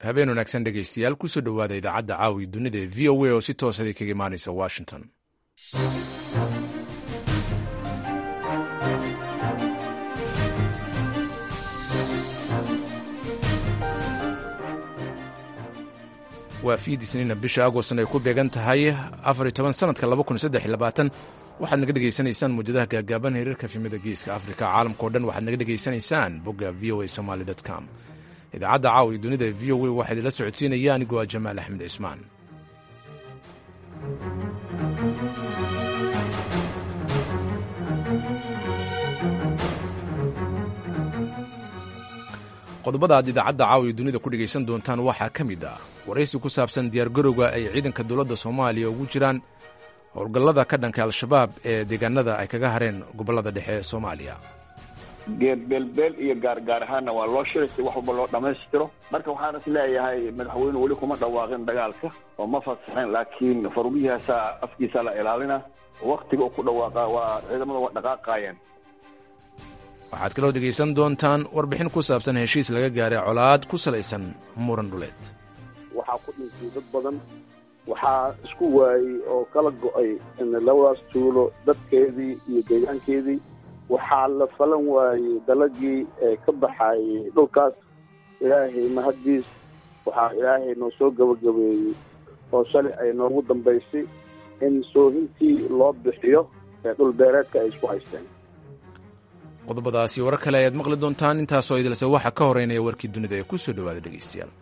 habeen wanaagsan dhegaystayaal kusoo dhowaada idaacadda caawi dunida ee v o a oo si toosaday kaga imaanaysa washington waa fiid isniina bisha agostan ay ku beegan tahay afariy toban sanadka laba kun saddex iyo labaatan waxaad naga dhegaysanaysaan muwjadaha gaagaaban heerarka fimada geeska afrika caalamkao dhan waxaad naga dhegaysanaysaan bogga v o a somaly com idaacadda caawi dunida v o a waxaa idinla socodsiinaya anigoo ah jamaal axmed cismaan qodobada aad idaacadda caawiya dunida ku dhegaysan doontaan waxaa ka mid ah waraysi ku saabsan diyaargarowga ay ciidanka dowladda soomaaliya ugu jiraan howlgallada ka dhanka al-shabaab ee deegaanada ay kaga hareen gobollada dhexe ee soomaaliya geerbeelbeel iyo gaargaar ahaanna waa loo shiray si wax walba loo dhammaystiro marka waxaan is leeyahay madaxweyne weli kuma dhawaaqin dagaalka oo ma fasaxin laakiin farugihiisa afkiisa la ilaalina waktiga uu ku dhawaaqa waa ciidamada waa dhaqaaqaayeen waxaad kaloo dhegaysan doontaan warbixin ku saabsan heshiis laga gaaray colaad ku salaysan muran dhuleed waxaa ku dhintay dad badan waxaa isku waayey oo kala go'ay labadaas tuulo dadkeedii iyo deegaankeedii waxaa la falan waayey dalagii ee ka baxaayey dhulkaas ilaahay mahaddiis waxaa ilaahay noo soo gebagabeeyey oo shalay ay noogu dambaysay in soohintii loo bixiyo ee dhulbeereedka ay isku haysteen qodobadaasi warar kale ayaad maqli doontaan intaasoo idilse waxaa ka horeynaya warkii dunida ee ku soo dhowaada dhegaystayaal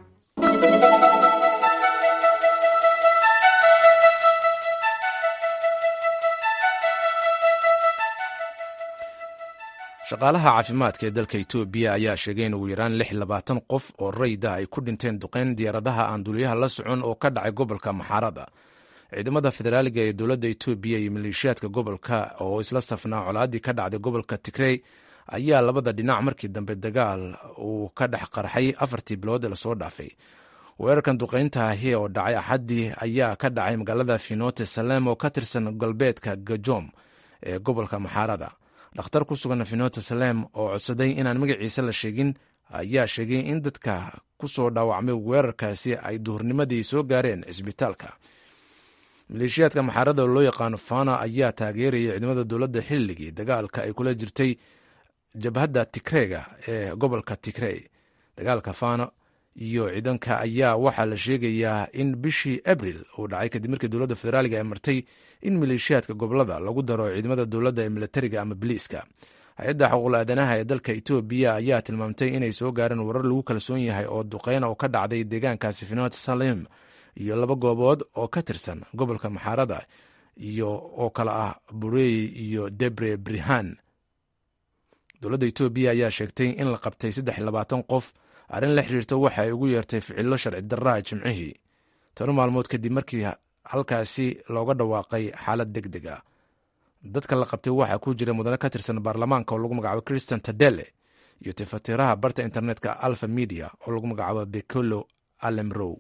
shaqaalaha caafimaadka ee dalka etoobiya ayaa sheegay in ugu yaraan lix labaatan qof oo rayda ay ku dhinteen duqeyn diyaaradaha aan duuliyaha la socon oo ka dhacay gobolka maxaarada ciidamada federaaliga ee dowladda etoobiya iyo maleeshiyaadka gobolka oo isla safnaa colaadii ka dhacday gobolka tigrey ayaa labada dhinac markii dambe dagaal uu ka dhex qarxay afartii bilood ee lasoo dhaafay weerarkan duqeynta ahi oo dhacay axaddii ayaa ka dhacay magaalada finote salem oo ka tirsan galbeedka gajom ee gobolka maxaarada dhakhtar ku sugan finote salem oo codsaday inaan magaciisa la sheegin ayaa sheegay in dadka ku soo dhaawacmay weerarkaasi ay duhurnimadii soo gaareen cisbitaalka maleeshiyaadka maxaarada oo loo yaqaano fana ayaa taageerayay ciidamada dowladda xilligii dagaalka ay kula jirtay jabhadda tigreyga ee gobolka tigrey dagaalka fana iyo ciidanka ayaa waxaa la sheegayaa in bishii abril uu dhacay kadib markii dowladda federaaliga ay martay in maleeshiyaadka gobolada lagu daro ciidamada dowladda ee militariga ama biliiska hay-adda xuquuqul aadanaha ee dalka etoobiya ayaa tilmaamtay inay soo gaareen warar lagu kalsoon yahay oo duqeyn oo ka dhacday deegaankaasi finot salim iyo laba goobood oo ka tirsan gobolka maxaarada iyo oo kale ah burey iyo debre brihan dowladda etoobiya ayaa sheegtay in la qabtay saddex labaatan qof arrin la xiriirta waxa ay ugu yeertay ficillo sharci darraa jimcihii toban maalmood kadib markii halkaasi looga dhawaaqay xaalad deg deg a dadka la qabtay waxaa ku jira mudane ka tirsan baarlamaanka oo lagu magacaabo christian tadele iyo tifatiraha barta internetka alfa media oo lagu magacaabo bekolo alemrow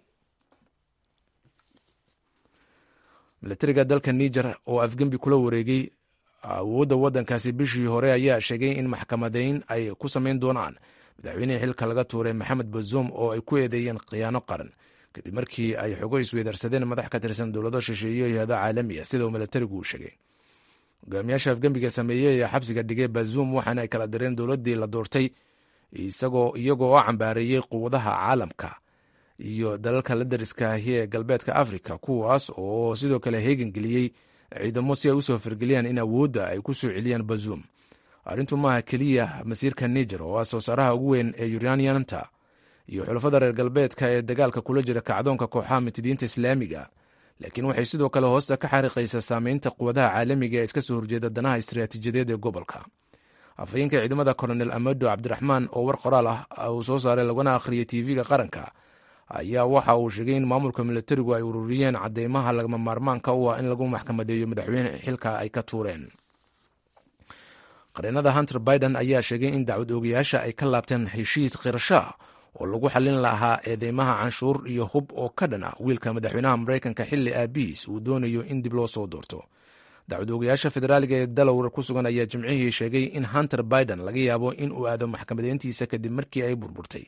milatariga dalka niger oo afgembi kula wareegay awoodda waddankaasi bishii hore ayaa sheegay in maxkamadeyn ay ku samayn doonaan madaxweynihii xilka laga tuuray maxamed bazoum oo ay ku eedeeyeen khiyaano qaran kadib markii ay xogo isweydarsadeen madax ka tirsan dowlado shisheeye iyo hay-ado caalami ah sida uu milatarigu u sheegay hogaamiyaasha afgembiga sameeyey ee xabsiga dhigay bazoum waxaana ay kala direen dowladdii la doortay isagoo iyagoo oo cambaareeyey quwadaha caalamka iyo dalalka la dariska ahi ee galbeedka africa kuwaas oo sidoo kale heegan geliyey ciidamo si ay usoo fargeliyaan in awoodda ay ku soo celiyaan bazoum arrintu maaha keliya masiirka niger oo ah soo saaraha ugu weyn ee uranianta iyo xulafada reer galbeedka ee dagaalka kula jira kacdoonka kooxaha mitidiinta islaamiga laakiin waxay sidoo kale hoosta ka xariiqaysaa saameynta quwadaha caalamiga ee iska soo horjeeda danaha istiraatiijiyadeed ee gobolka afhayeenka ciidamada colonel amado cabdiraxmaan oo war qoraal ah uu soo saaray laguna akhriyay tv-ga qaranka ayaa waxa uu sheegay in maamulka militarigu ay ururiyeen cadeymaha lagama maarmaanka u ah in lagu maxkamadeeyo madaxweyne xilka ay ka tuureen qareenada hunter biden ayaa sheegay in dacwad oogayaasha ay ka laabteen heshiis khirashaa oo lagu xallin lahaa eedeymaha canshuur iyo hub oo ka dhan ah wiilka madaxweynaha maraykanka xilli aabihiis uu doonayo in dib loo soo doorto dacwad oogayaasha federaaliga ee dalawar ku sugan ayaa jimcihii sheegay in hunter biden laga yaabo in uu aado maxkamadeyntiisa kadib markii ay burburtay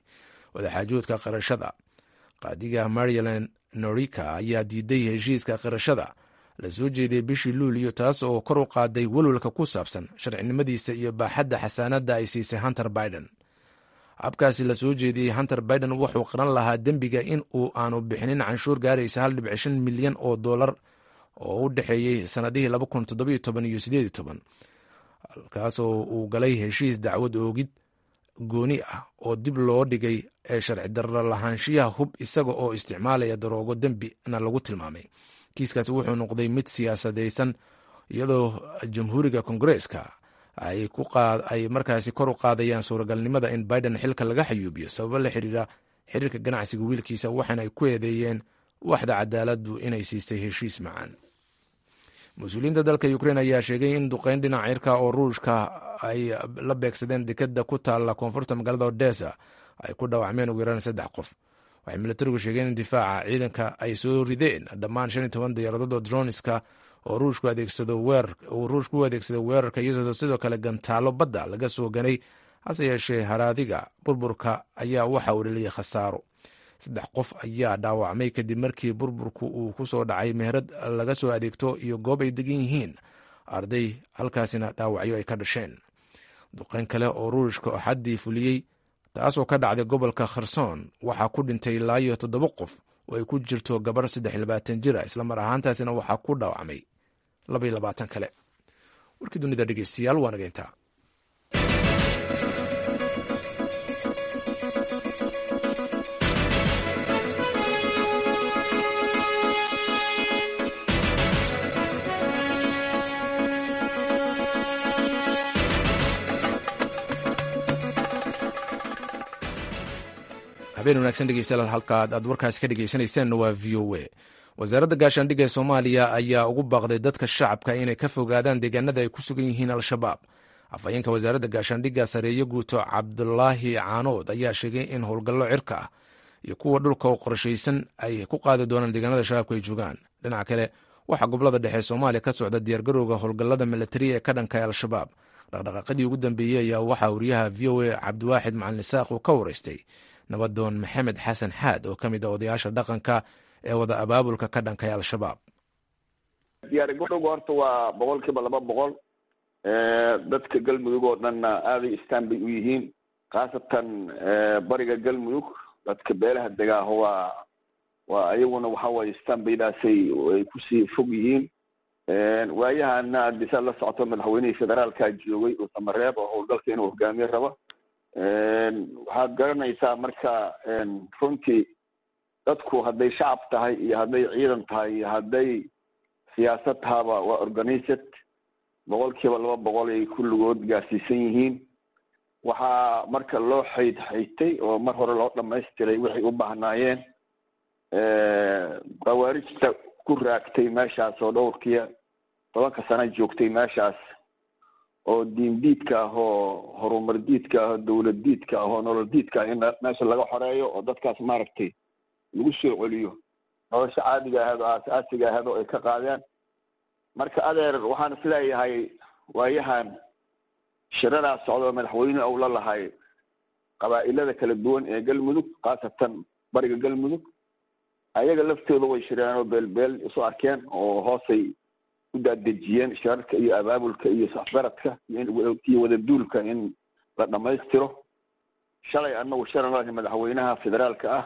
wadaxaajoodka qirashada qaadiga maryland norika ayaa diiday heshiiska qirashada la soo jeeday bishii luuliyo taas oo kor u qaaday welwalka ku saabsan sharcinimadiisa iyo baaxadda xasaanadda ay siisay hunter biden habkaasi la soo jeediyey hunter biden wuxuu qiran lahaa dembiga in uu aanu bixinin canshuur gaaraysa hal dhibic shan milyan oo dollar oo u dhexeeyey sanadihii laba kun toddobiyo toban iyo sideedi toban halkaasoo uu galay heshiis dacwad oogid gooni ah oo dib loo dhigay ee sharci darro lahaanshiyaha hub isaga oo isticmaalaya daroogo dembina lagu tilmaamay kiiskaasi wuxuu noqday mid siyaasadaysan iyadoo jamhuuriga kongareeska ay markaasi kor u qaadayaan suuragalnimada in biden xilka laga xayuubiyo sababo la xiriira xiriirka ganacsiga wiilkiisa waxaana ay ku eedeeyeen waxda cadaaladdu inay siisay heshiis macaan mas-uuliyiinta dalka ukrein ayaa sheegay in duqeyn dhinac cirka oo ruushka ay la beegsadeen dekeda ku taalla koonfurta magaalada odesa ay ku dhaawacmeen ugu yaraan saddex qof waxay milatarigu sheegeen in difaaca ciidanka ay soo rideen dhammaan shan iyo toban diyaaradood oo droniska oo ruushku uu ruushku u adeegsaday weerarka iyadoo sidoo kale gantaalo badda laga soo ganay hase yeeshee haraadiga burburka ayaa waxa uu dheliyay khasaaro saddex qof ayaa dhaawacmay kadib markii burburku uu ku soo dhacay meherad laga soo adeegto iyo goob ay degan yihiin arday halkaasina dhaawacyo ay ka dhasheen duqeyn kale oo ruushka xaddii fuliyey taasoo ka dhacday gobolka kherson waxaa ku dhintay ilaa iyo toddoba qof oo ay ku jirto gabar saddex iyo labaatan jira islamar ahaantaasina waxaa ku dhaawacmay laba iyo labaatan kale warkii dunida dhegeystayaal waa nageyntaa habeen wanaagsan dhegeystayaal halkaad aad warkaasi ka dhegeysanaysaanna waa v o a wasaaradda gaashaandhigga ee soomaaliya ayaa ugu baaqday dadka shacabka inay ka fogaadaan deegaanada ay ku sugan yihiin al-shabaab afhayeenka wasaaradda gaashaandhigga sareeye guuto cabdulaahi caanood ayaa sheegay in howlgallo cirka ah iyo kuwa dhulka oo qorshaysan ay ku qaadi doonaan deegaanada shabaabka ay joogaan dhinaca kale waxaa gobolada dhexe soomaaliya ka socda diyaargarowga howlgallada milatariya ee ka dhanka al-shabaab dhaqdhaqaaqadii ugu dambeeyey ayaa waxaa wariyaha v o a cabdiwaaxid macalin isaaq uu ka wareystay nabadoon maxamed xasan xaad oo ka mid a odayaasha dhaqanka ee wada abaabulka ka dhankay al-shabaab diyaargarowga horta waa boqol kiiba laba boqol dadka galmudug oo dhanna aaday istaan bay u yihiin khaasatan bariga galmudug dadka beelaha degaaho waa waa iyaguna waxa waye istaan baydaasay ay kusii fog yihiin waayahana adisaad la socoto madaxweynihii federaalka joogay oo samareeb oo howlgalka inuu hogaamiye rabo waxaad garanaysaa marka runtii dadku hadday shacab tahay iyo hadday ciidan tahay iyo hadday siyaasad tahaba waa organized boqol kiiba laba boqol ay kulligood gaarsiisan yihiin waxaa marka loo xayd xaytay oo mar hore loo dhamaystiray waxay u baahnaayeen khawaarijta ku raagtay meeshaas oo dhowrkiya tobanka sano joogtay meeshaas oo diin diidka ah oo horumar diidka ah oo dawlad diidka ah oo nolol diidka ah in meesha laga xoreeyo oo dadkaas maaragtay lagu soo celiyo nolosha caadiga ahayd oo aas-aasiga ahayd oo ay ka qaadeen marka adeer waxaan isleeyahay waayahan shiradaa socdo madaxweyne ou la lahay qabaa'ilada kala duwan ee galmudug khaasatan bariga galmudug ayaga laftooda way shireen oo beelbeel isu arkeen oo hoosay u daadejiyeen shirarka iyo abaabulka iyo safgaradka iyo wadaduulka in la dhamaystiro shalay anagu shalan lahay madaxweynaha federaalka ah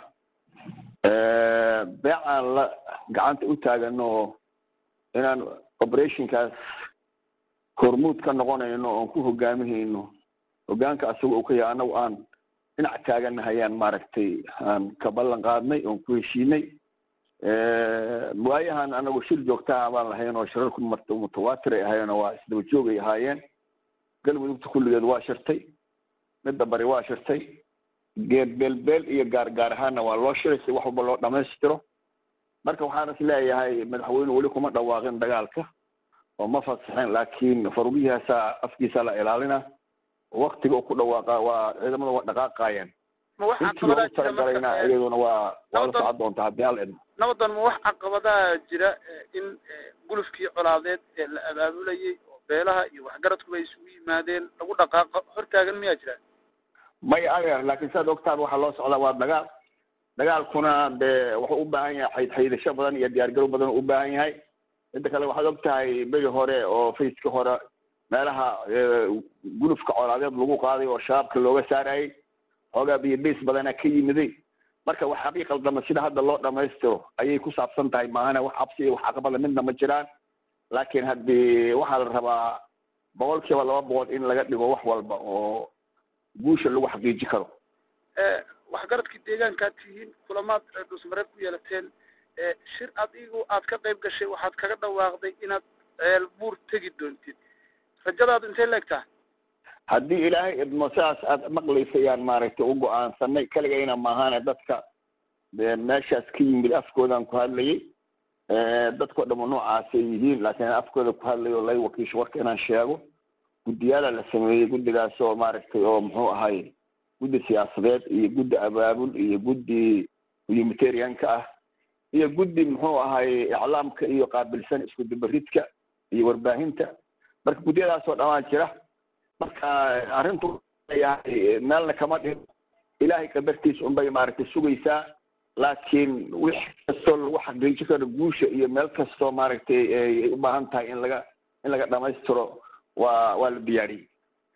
beecaan la gacanta u taagano oo inaan operationkaas hormuud ka noqonayno oon ku hogaaminayno hogaanka asaga uu ka yahay anagu aan dhinac taaganahayaan maaragtay aan ka ballan qaadnay oon ku heshiinay waayahan anagu shir joogtaha baan lahayn oo shirarku marta mutawaatir ay ahaayeen oo waa isdaba joog ay ahaayeen galmudugta kulligeed waa shirtay midda bari waa shirtay geed beelbeel iyo gaar gaar ahaanna waa loo shiray si wax walba loo dhamaystiro marka waxaan is leeyahay madaxweyne weli kuma dhawaaqin dagaalka oo ma fasaxeen laakiin farugihiisa afkiisa la ilaalina waktiga uu ku dhawaaqa waa ciidamada waa dhaqaaqaayeen intii loogu talagalayna iyaduna waa waa la socon doonta haddii al idmo nabadan ma wax caqabadaha jira in gulufkii colaadeed ee la abaabulayay oo beelaha iyo waxgaradkuba ay isugu yimaadeen lagu dhaqaaqo hortaagan miyaa jira may adeer laakiin siaad ogtaaba waxaa loo socdaa waa dagaal dagaalkuna dee wuxuu u baahan yahay xaydxaydasho badan iyo diyaargaro badan u baahan yahay midda kale waxaad og tahay beri hore oo faceka hore meelaha gulufka colaadeed lagu qaaday oo shabaabka looga saarayay xoogaa biyo bas badana ka yimiday marka wax habii qaldama sida hadda loo dhamaystiro ayay ku saabsan tahay maahana wax cabsi iyo wax caqabada midna ma jiraan laakiin haddii waxaa la rabaa boqol kiiba laba boqol in laga dhigo wax walba oo guusha lagu xaqiiji karo waxgaradkii deegaankaad tihiin kulamaad dhusmareed ku yeelateen shir adigu aad ka qayb gashay waxaad kaga dhawaaqday inaad ceel buur tegi doontid rajadaadu intay leegtaa haddii ilaahay idmo sidaas aad maqlaysa ayaan maaragtay u go-aansanay keligayna maahane dadka meeshaas ka yimid afkoodaan ku hadlayay dadkao dhamo noocaasay yihiin laakiin afkooda ku hadlayo lay wakiisho warka inaan sheego guddiyaala la sameeyey guddigaas oo maaragtay oo muxuu ahay guddi siyaasadeed iyo guddi abaabul iyo guddi humanitarianka ah iyo guddi muxuu ahay iclaamka iyo qaabilsan isku dubaridka iyo warbaahinta marka guddiyadaasoo dhamaan jira marka arrintu yahay meelna kama dhin ilaahay qadartiis unbay maaragtay sugaysaa laakiin wix kastoo lagu xaqiiji karo guusha iyo meel kastoo maaragtay ay u baahan tahay in laga in laga dhamaystiro waa waa la diyaariyey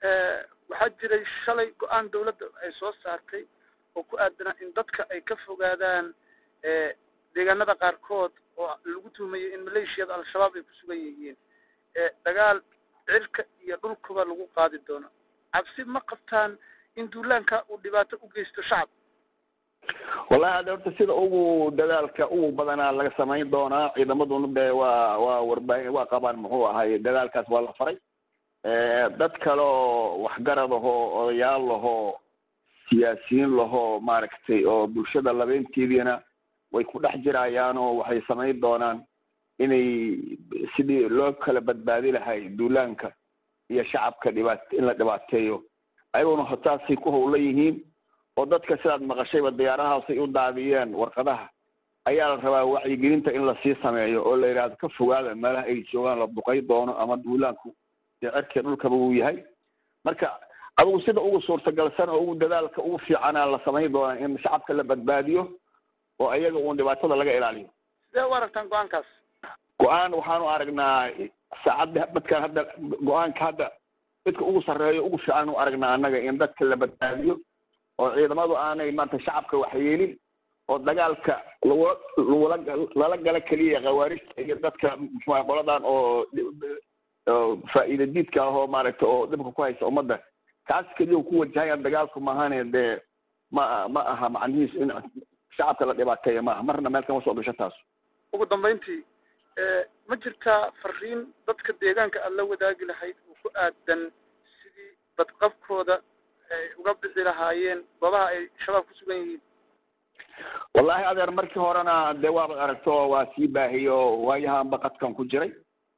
waxaa jiray shalay go-aan dawladda ay soo saartay oo ku aadanaa in dadka ay ka fogaadaan deegaanada qaarkood oo lagu tuhmayay in maleeshiyada al-shabaab ay ku sugan yihiin dagaal cirka iyo dhulkuba lagu qaadi doono cabsi ma qabtaan in duulaanka uu dhibaato u geysto shacab wallahi hadda horta sida ugu dadaalka ugu badanaa laga samayn doonaa ciidamaduna de waa waa warbaahin waa qabaan muxuu ahay dadaalkaas waa la faray dad kale oo waxgarad ahoo odayaal lahoo siyaasiyiin lahoo maaragtay oo bulshada labeenteediina way ku dhex jirayaan oo waxay samayn doonaan inay sidii loo kala badbaadi lahay duulaanka iyo shacabka dhibaat in la dhibaateeyo ayaguna hotaasay ku howla yihiin oo dadka sidaad maqashayba diyaarahaasay u daadiyeen warqadaha ayaa la rabaa wacyigelinta in lasii sameeyo oo la yidhahdo ka fogaada meelaha ay joogaan la duqay doono ama duulaanku dee cerkee dhulkaba uu yahay marka adugu sida ugu suurtagalsan oo ugu dadaalka ugu fiicanaa la samayn doonaa in shacabka la badbaadiyo oo ayaga uun dhibaatada laga ilaaliyo sidee u aragtaan go-aankaas go-aan waxaanu aragnaa saacadda dadkan hadda go-aanka hadda midka ugu sarreeyo ugu fiican u aragnaa annaga in dadka la badbaadiyo oo ciidamadu aanay maanta shacabka waxyeelin oo dagaalka lagula lagula lala gala keliya khawaarijta iyo dadka muxua qoladan oo faa'iida diidka ah oo maaragtay oo dhibka ku haysta ummadda kaas keliya ku wajahayaan dagaalku maahane dee ma ma aha macnihiisu in shacabka la dhibaateeya maaha marna meel kama soo gasho taas ugu dambayntii ma jirtaa fariin dadka deegaanka aad la wadaagi lahayd oo ku aadan sidii badqabkooda ay uga bixi lahaayeen goobaha ay shabaab ku sugan yihiin wallahi adeer markii horena dee waabad aragto waa sii baahiyo waayahan baqadkan ku jiray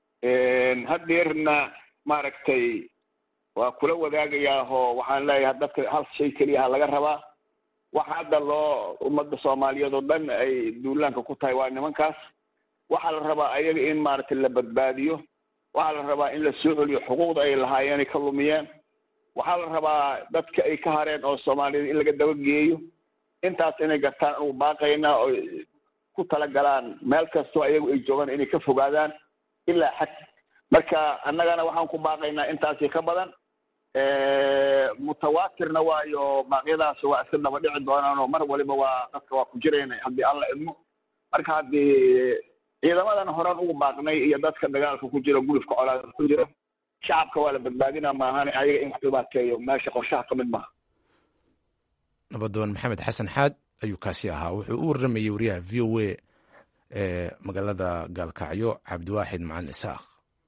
hadeerna maaragtay waa kula wadaagayaahoo waxaan leeyahay dadka hal shay keliya ha laga rabaa waxa hadda loo ummadda soomaaliyeed oo dhan ay duulaanka ku tahay waa nimankaas waxaa la rabaa ayaga in maaragtay la badbaadiyo waxaa la rabaa in la soo celiyo xuquuqda ay lahaayeen ay ka lumiyeen waxaa la rabaa dadka ay ka hareen oo soomaaliyeed in laga dabageeyo intaas inay gartaan anugu baaqayna oo ku talagalaan meel kastoo ayagu ay joogaan inay ka fogaadaan ilaa xad marka annagana waxaan ku baaqaynaa intaasi ka badan mutawaatirna waayo baaqyadaas waa iska daba dhici doonaan oo mar waliba waa dadka waa ku jirayna haddii alla idmo marka haddii ciidamadan horaan ugu baaqnay iyo dadka dagaalka ku jira gulufka colaada ku jira shacabka waa la badbaadina maahane ayaga in wax dhibaateeyo meesha qorshaha ka mid maaha nabadoon maxamed xasan xaad ayuu kaasi ahaa wuxuu u warramayey wariyaha v o a ee magaalada gaalkacyo cabdiwaaxid macalin isaaq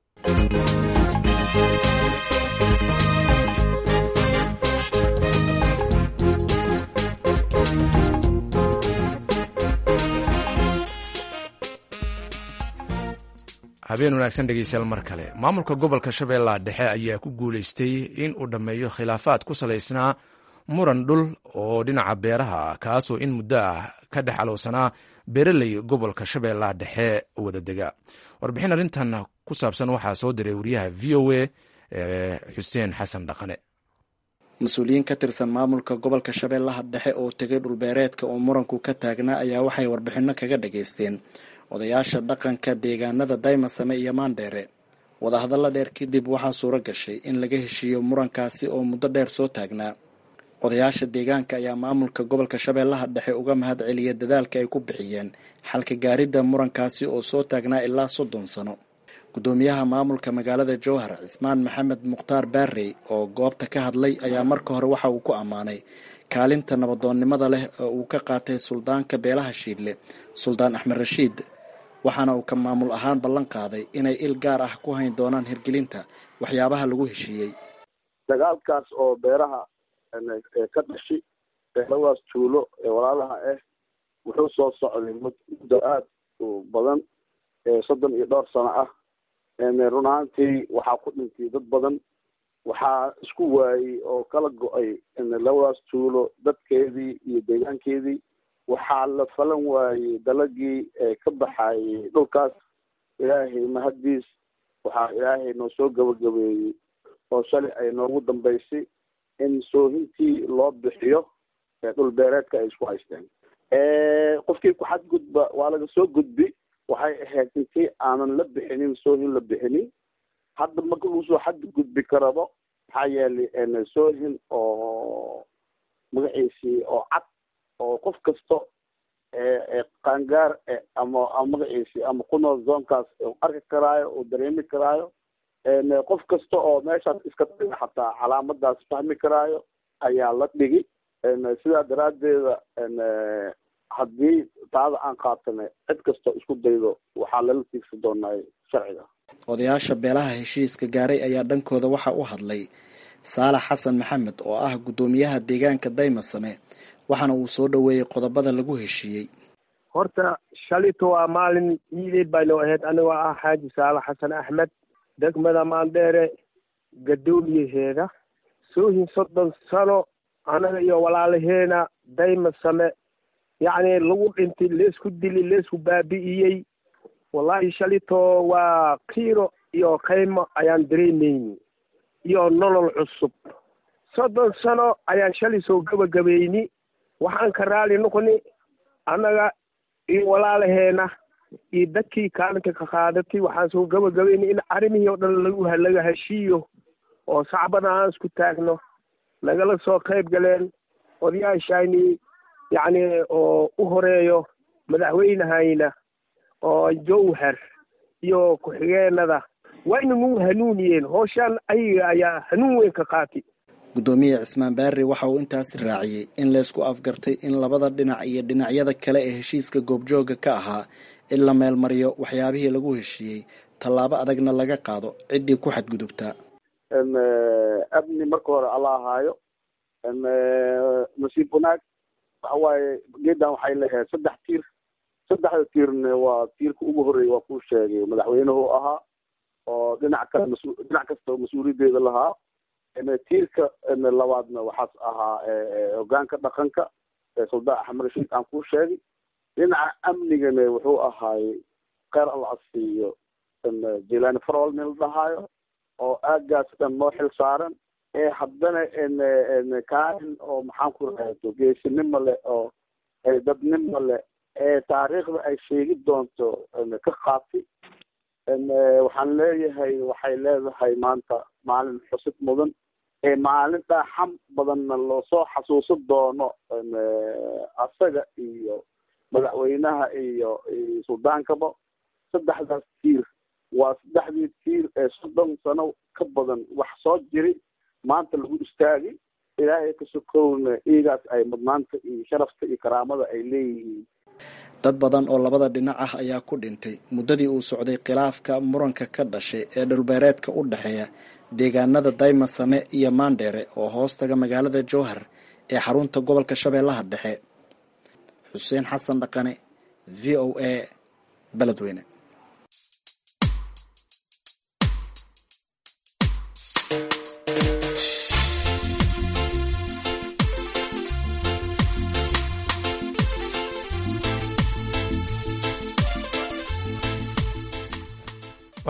habeen wanaagsan dhegeystayaal mar kale maamulka gobolka shabeellaha dhexe ayaa ku guuleystay in uu dhammeeyo khilaafaad ku salaysnaa muran dhul oo dhinaca beeraha ah kaasoo in muddo ah ka dhex alowsanaa beeraley gobolka shabeellaha dhexe wadadega warbixin arrintan ku saabsan waxaa soo diray wariyaha v o a xuseen xasan dhaqane mas-uuliyiin ka tirsan maamulka gobolka shabeellaha dhexe oo tegay dhulbeereedka oo muranku ka taagnaa ayaa waxay warbixino kaga dhageysteen odayaasha dhaqanka deegaanada daymasame iyo maandheere wadahadalla dheer kadib waxaa suuro gashay in laga heshiiyo murankaasi oo muddo dheer soo taagnaa odayaasha deegaanka ayaa maamulka gobolka shabeellaha dhexe uga mahad celiya dadaalka ay ku bixiyeen xalka gaaridda murankaasi oo soo taagnaa ilaa soddon sano guddoomiyaha maamulka magaalada jowhar cismaan maxamed mukhtaar baarey oo goobta ka hadlay ayaa marka hore waxa uu ku ammaanay kaalinta nabadoonnimada leh oo uu ka qaatay suldaanka beelaha shiidle suldaan axmed rashiid waxaana uu ka maamul ahaan ballan qaaday inay il gaar ah ku hayn doonaan hirgelinta waxyaabaha lagu heshiiyey dagaalkaas oo beeraha ka dhashi beeladaas tuulo ee walaalaha ah wuxuu soo socday muddo aada u badan soddon iyo dhowr sano ah run ahaantii waxaa ku dhintay dad badan waxaa isku waayey oo kala go-ay labadaas tuulo dadkeedii iyo deegaankeedii waxaa la falan waayey dalagii ka baxayey dhulkaas ilaahay mahaddiis waxaa ilaahay noo soo gabagabeeyey oo shalay ay noogu dambaysay in soohintii loo bixiyo dhul beereedka ay isku haysteen qofkii ku xadgudba waa laga soo gudbi waxay ahayd intii aanan la bixinin soohin la bixinin hadda marka lagu soo xadgudbi karabo maxaa yeelay soohin oo magaciisii oo cad oo qof kasta qaangaar ama magaciisii ama ku nool zoonkaas arki karaayo oo dareemi karaayo qof kasta oo meeshaas iska dhiga xataa calaamadaas fahmi karaayo ayaa la dhigi sidaa daraaddeeda haddii taada aan qaatana cid kastoo isku daydo waxaa lala tiigsan doonaa sharciga odayaasha beelaha heshiiska gaaray ayaa dhankooda waxaa u hadlay saalax xasan maxamed oo ah guddoomiyaha deegaanka daymasame waxaana uu soo dhoweeyey qodobada lagu heshiiyey horta shalito waa maalin ciideed baynoo ahayd anigoo ah xaaji saalax xasan axmed degmada maandheere gadoomiyaheeda soohin soddon sano anaga iyo walaalaheena daymasame yacni lagu dhintay leesku dili leesku baabi'iyey wallaahi shalito waa kiiro iyo kaymo ayaan dareemayni iyo nolol cusub soddon sano ayaan shalay soo gebagabayni waxaan ka raali noqoni annaga iyo walaalaheena iyo dadkii kaalinka ka qaadatay waxaan soo gebagabayni in arrimihii oo dhan lagu laga heshiiyo oo sacbada aan isku taagno nagala soo qayb galeen odayaashayni yacni oo u horeeyo madaxweynehayna oo jowhar iyo ku-xigeenada wayna nagu hanuuniyeen hooshaan ayaga ayaa hanuun weyn ka qaatay guddoomiye cismaan baarre waxa uu intaasi raaciyey in laysku afgartay in labada dhinac iyo dhinacyada kale ee heshiiska goobjooga ka ahaa in la meelmariyo waxyaabihii lagu heshiiyey tallaabo adagna laga qaado ciddii ku xadgudubtaa amni marka hore alla ahaayo nasiib wanaag waxa waaye geedan waxay leeyahay saddex tiir saddexda tiirna waa tiirka ugu horreeya waa kuu sheegay madaxweynuhu ahaa oo dhinac kale mas- dhinac kasta mas-uuliyaddeeda lahaa tiirka labaadna waxaas ahaa hogaanka dhaqanka suldaan axmed rashiid aan kuu sheegay dhinaca amnigana wuxuu ahaayey kheyr alla asiiyo jilani farol nin la dhahaayo oo aagaas dhan noo xil saaran ee haddana kaalin oo maxaan ku rahdo geesinimo leh oo dadnimo leh ee taariikhda ay sheegi doonto ka qaatay waxaan leeyahay waxay leedahay maanta maalin xusid mudan ee maalin dhaaxam badanna loosoo xasuusan doono asaga iyo madaxweynaha iyo suldaankaba saddexdaas tiir waa saddexdii tiir ee soddon sano ka badan wax soo jiri maanta lagu istaagay ilaahay ka sokowna iigaas ay mudnaanta iyo sharafta iyo karaamada ay leeyihiin dad badan oo labada dhinac ah ayaa ku dhintay muddadii uu socday khilaafka muranka ka dhashay ee dhulbeereedka u dhexeeya deegaanada daymasame iyo maandheere oo hoostaga magaalada jowhar ee xarunta gobolka shabeellaha dhexe xuseen xasan dhaqane v o a beledweyne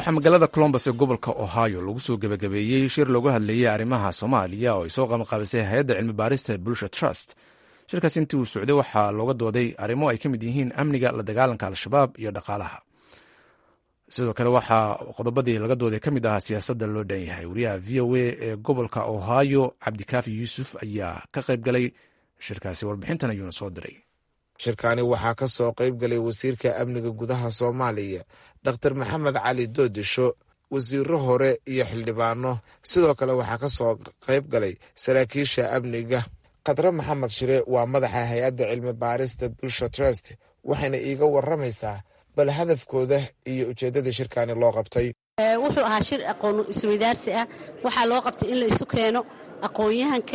waxaa magaalada colombus ee gobolka ohio lagu soo gebagabeeyey shir looga hadlayey arrimaha soomaaliya oo ay soo qabanqaabisay hay-adda cilmi baarista bulsha trust shirkaas intii uu socday waxaa looga dooday arrimo ay ka mid yihiin amniga la dagaalanka al-shabaab iyo dhaqaalaha sidoo kale waxaa qodobadii laga dooday ka mid ahaa siyaasadda loo dhan yahay wariyaha v o a ee gobolka ohio cabdikaafi yuusuf ayaa ka qayb galay shirkaasi warbixintan ayuuna soo diray shirkaani waxaa ka soo qayb galay wasiirka amniga gudaha soomaaliya dr maxamed cali doodisho wasiiro hore iyo xildhibaano sidoo kale waxaa ka soo qayb galay saraakiisha amniga khadre maxamed shire waa madaxa hay-adda cilmi baarista bulsha trust waxayna iiga waramaysaa bal hadafkooda iyo ujeeddadii shirkaani loo qabtay wuxuu ahaa shir aqoon isweydaarsi ah waxaa loo qabtay in la isu keeno aqoon-yahanka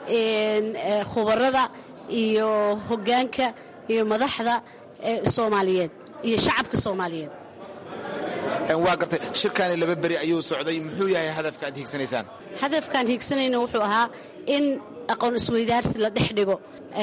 khubarada iyo hoggaanka iyo madaxda soomaaliyeed iyo shacabka soomaaliyeed waa gartay shirkaani laba beri ayuu socday muxuu yahay hadafka aad hiigsanaysaan hadafkaan hiigsanayna wuxuu ahaa in aqoon isweydaarsi la dhex dhigo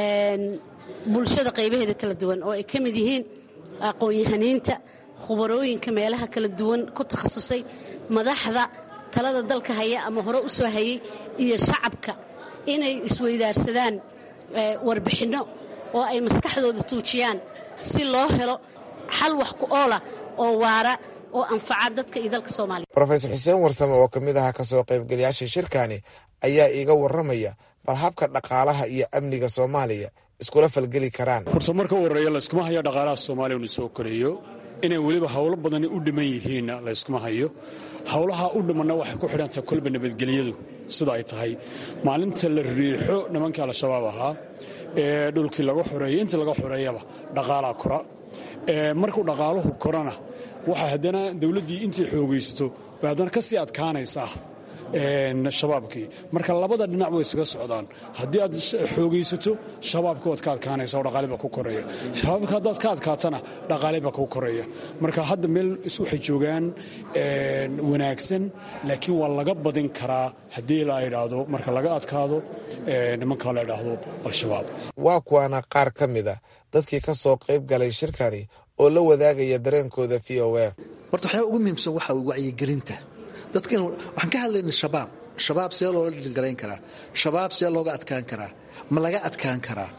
bulshada qaybaheeda kala duwan oo ay ka mid yihiin aqoon-yahaniinta khubarooyinka meelaha kala duwan ku takhasusay madaxda talada dalka haya ama hore u soo hayay iyo shacabka inay isweydaarsadaan warbixinno oo ay maskaxdooda tuujiyaan si loo helo xal wax ku oola oo waara oo anfaca dadka iyo dalka soomaaliya rofesor xuseen warsame oo ka mid aha kasoo qaybgalayaasha shirkaani ayaa iiga waramaya bal habka dhaqaalaha iyo amniga soomaaliya iskula falgeli karaan horta marka u horreeya layskuma hayo dhaqaalaha soomaaliya unu soo koreeyo inay weliba howlo badani u dhiman yihiinna layskuma hayo howlaha u dhimanna waxay ku xidhantahay kolba nabadgelyadu sida ay tahay maalinta la riixo nimankii al-shabaab ahaa ee dhulkii laga xoreeyey intii laga xoreeyaba dhaqaalaa kora markuu dhaqaaluhu korana waxaa haddana dowladdii intay xoogaysato bay haddana ka sii adkaanaysaa shabaabkii marka labada dhinac way isaga socdaan haddii aad xoogaysato shabaabka waad ka adkaanaysa oo dhaqaaliba ku koreeya shabaabka haddaad ka adkaatana dhaqaaliba ku koreeya marka hadda meel waxay joogaan wanaagsan laakiin waa laga badin karaa haddii la idhaahdo marka laga adkaado nimanka la idhaahdo al-shabaab waa kuwaana qaar ka mida dadkii ka soo qayb galay shirkani oo la wadaagaya dareenkooda v o a horta waxyaaba ugu muhiimsan waxaa wacyigelinta dadkan waxaan ka hadlayna shabaab shabaab see loola dhilgarayn karaa shabaab see looga adkaan karaa ma laga adkaan karaa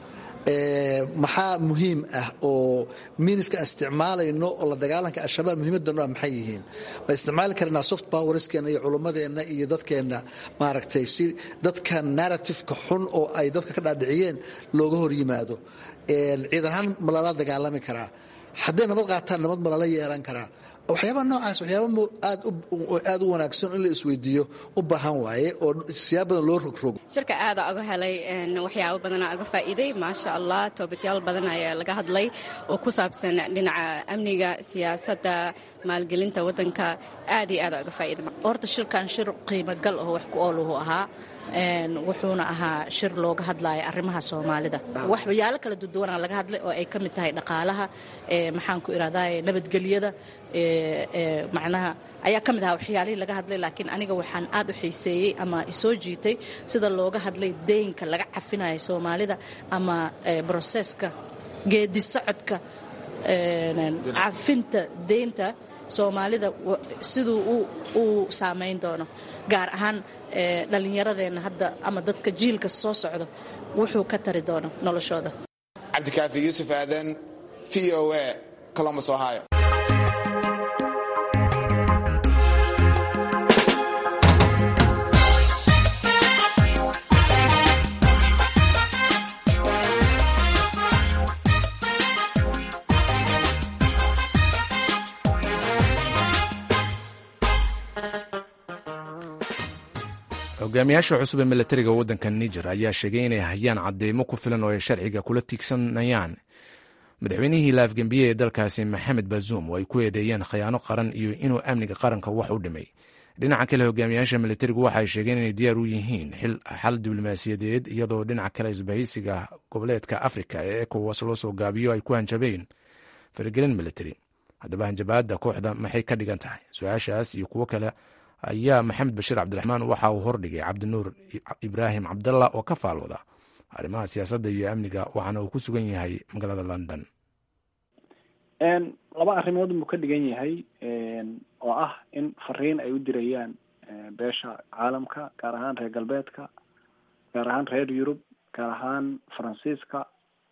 maxaa muhiim ah oo miiniska aan isticmaalayno oo la dagaalanka al-shabaab muhiimaddan ah maxay yihiin ma isticmaali karnaa soft powerskeena iyo culummadeenna iyo dadkeenna maaragtay si dadkan narratifeka xun oo ay dadka ka dhaadhiciyeen looga hor yimaado ciidan ahaan ma lala dagaalami karaa hadday nabad qaataan nabad ma lala yeelan karaa waxyaaba noocaas waxyaaba aad u wanaagsan in la isweydiiyo u baahan waaye oo siyaab badan loo rogrogo shirka aada uga helay waxyaabo badanaa uga faa'iiday maasha allah toobadyaal badan ayaa laga hadlay oo ku saabsan dhinaca amniga siyaasadda maalgelinta waddanka aad iyo aada uga faa'iiday horta shirkan shir qiimo gal oo wax ku ooluhu ahaa wuxuuna ahaa shir looga hadlaya arrimaha soomaalida waxyaalo kala duduwanaa laga hadlay oo ay ka mid tahay dhaqaalaha maxaan ku irahdaa nabadgelyada macnaha ayaa ka mid ahaa waxyaalihii laga hadlay laakiin aniga waxaan aad u xiiseeyey ama isoo jiitay sida looga hadlay deynka laga cafinayo soomaalida ama broseska geedi socodka cafinta deynta soomaalida siduu uu saamayn doono gaar ahaan dhallinyaradeenna hadda ama dadka jiilka soo socdo wuxuu ka tari doono noloshooda cabdikaafi yuusuf aadan v o a colombus ohio hogaamiyaasha cusub ee milatariga waddanka niger ayaa sheegay inay hayaan cadeymo ku filan oo ay sharciga kula tiigsanayaan madaxweynihii la afgembiye ee dalkaasi maxamed bazuum oo ay ku eedeeyeen khiyaano qaran iyo inuu amniga qaranka wax u dhimay dhinaca kale hogaamiyaasha milatarigu waxay sheegeen inay diyaar u yihiin xal diblomaasiyadeed iyadoo dhinaca kale isbahaysiga goboleedka afrika ee ekowas loo soo gaabiyo ay ku hanjabeen faragelin militari haddaba hanjabaadda kooxda maxay ka dhigan tahay su-aashaas iyo kuwo kale ayaa maxamed bashiir cabdiraxmaan waxa uu hordhigay cabdinuur ibraahim cabdalla oo ka faalwada arrimaha siyaasadda iyo amniga waxaana uu ku sugan yahay magaalada london laba arrimood buu ka dhigan yahay oo ah in fariin ay u dirayaan beesha caalamka gaar ahaan reer galbeedka gaar ahaan reer yurub gaar ahaan faransiiska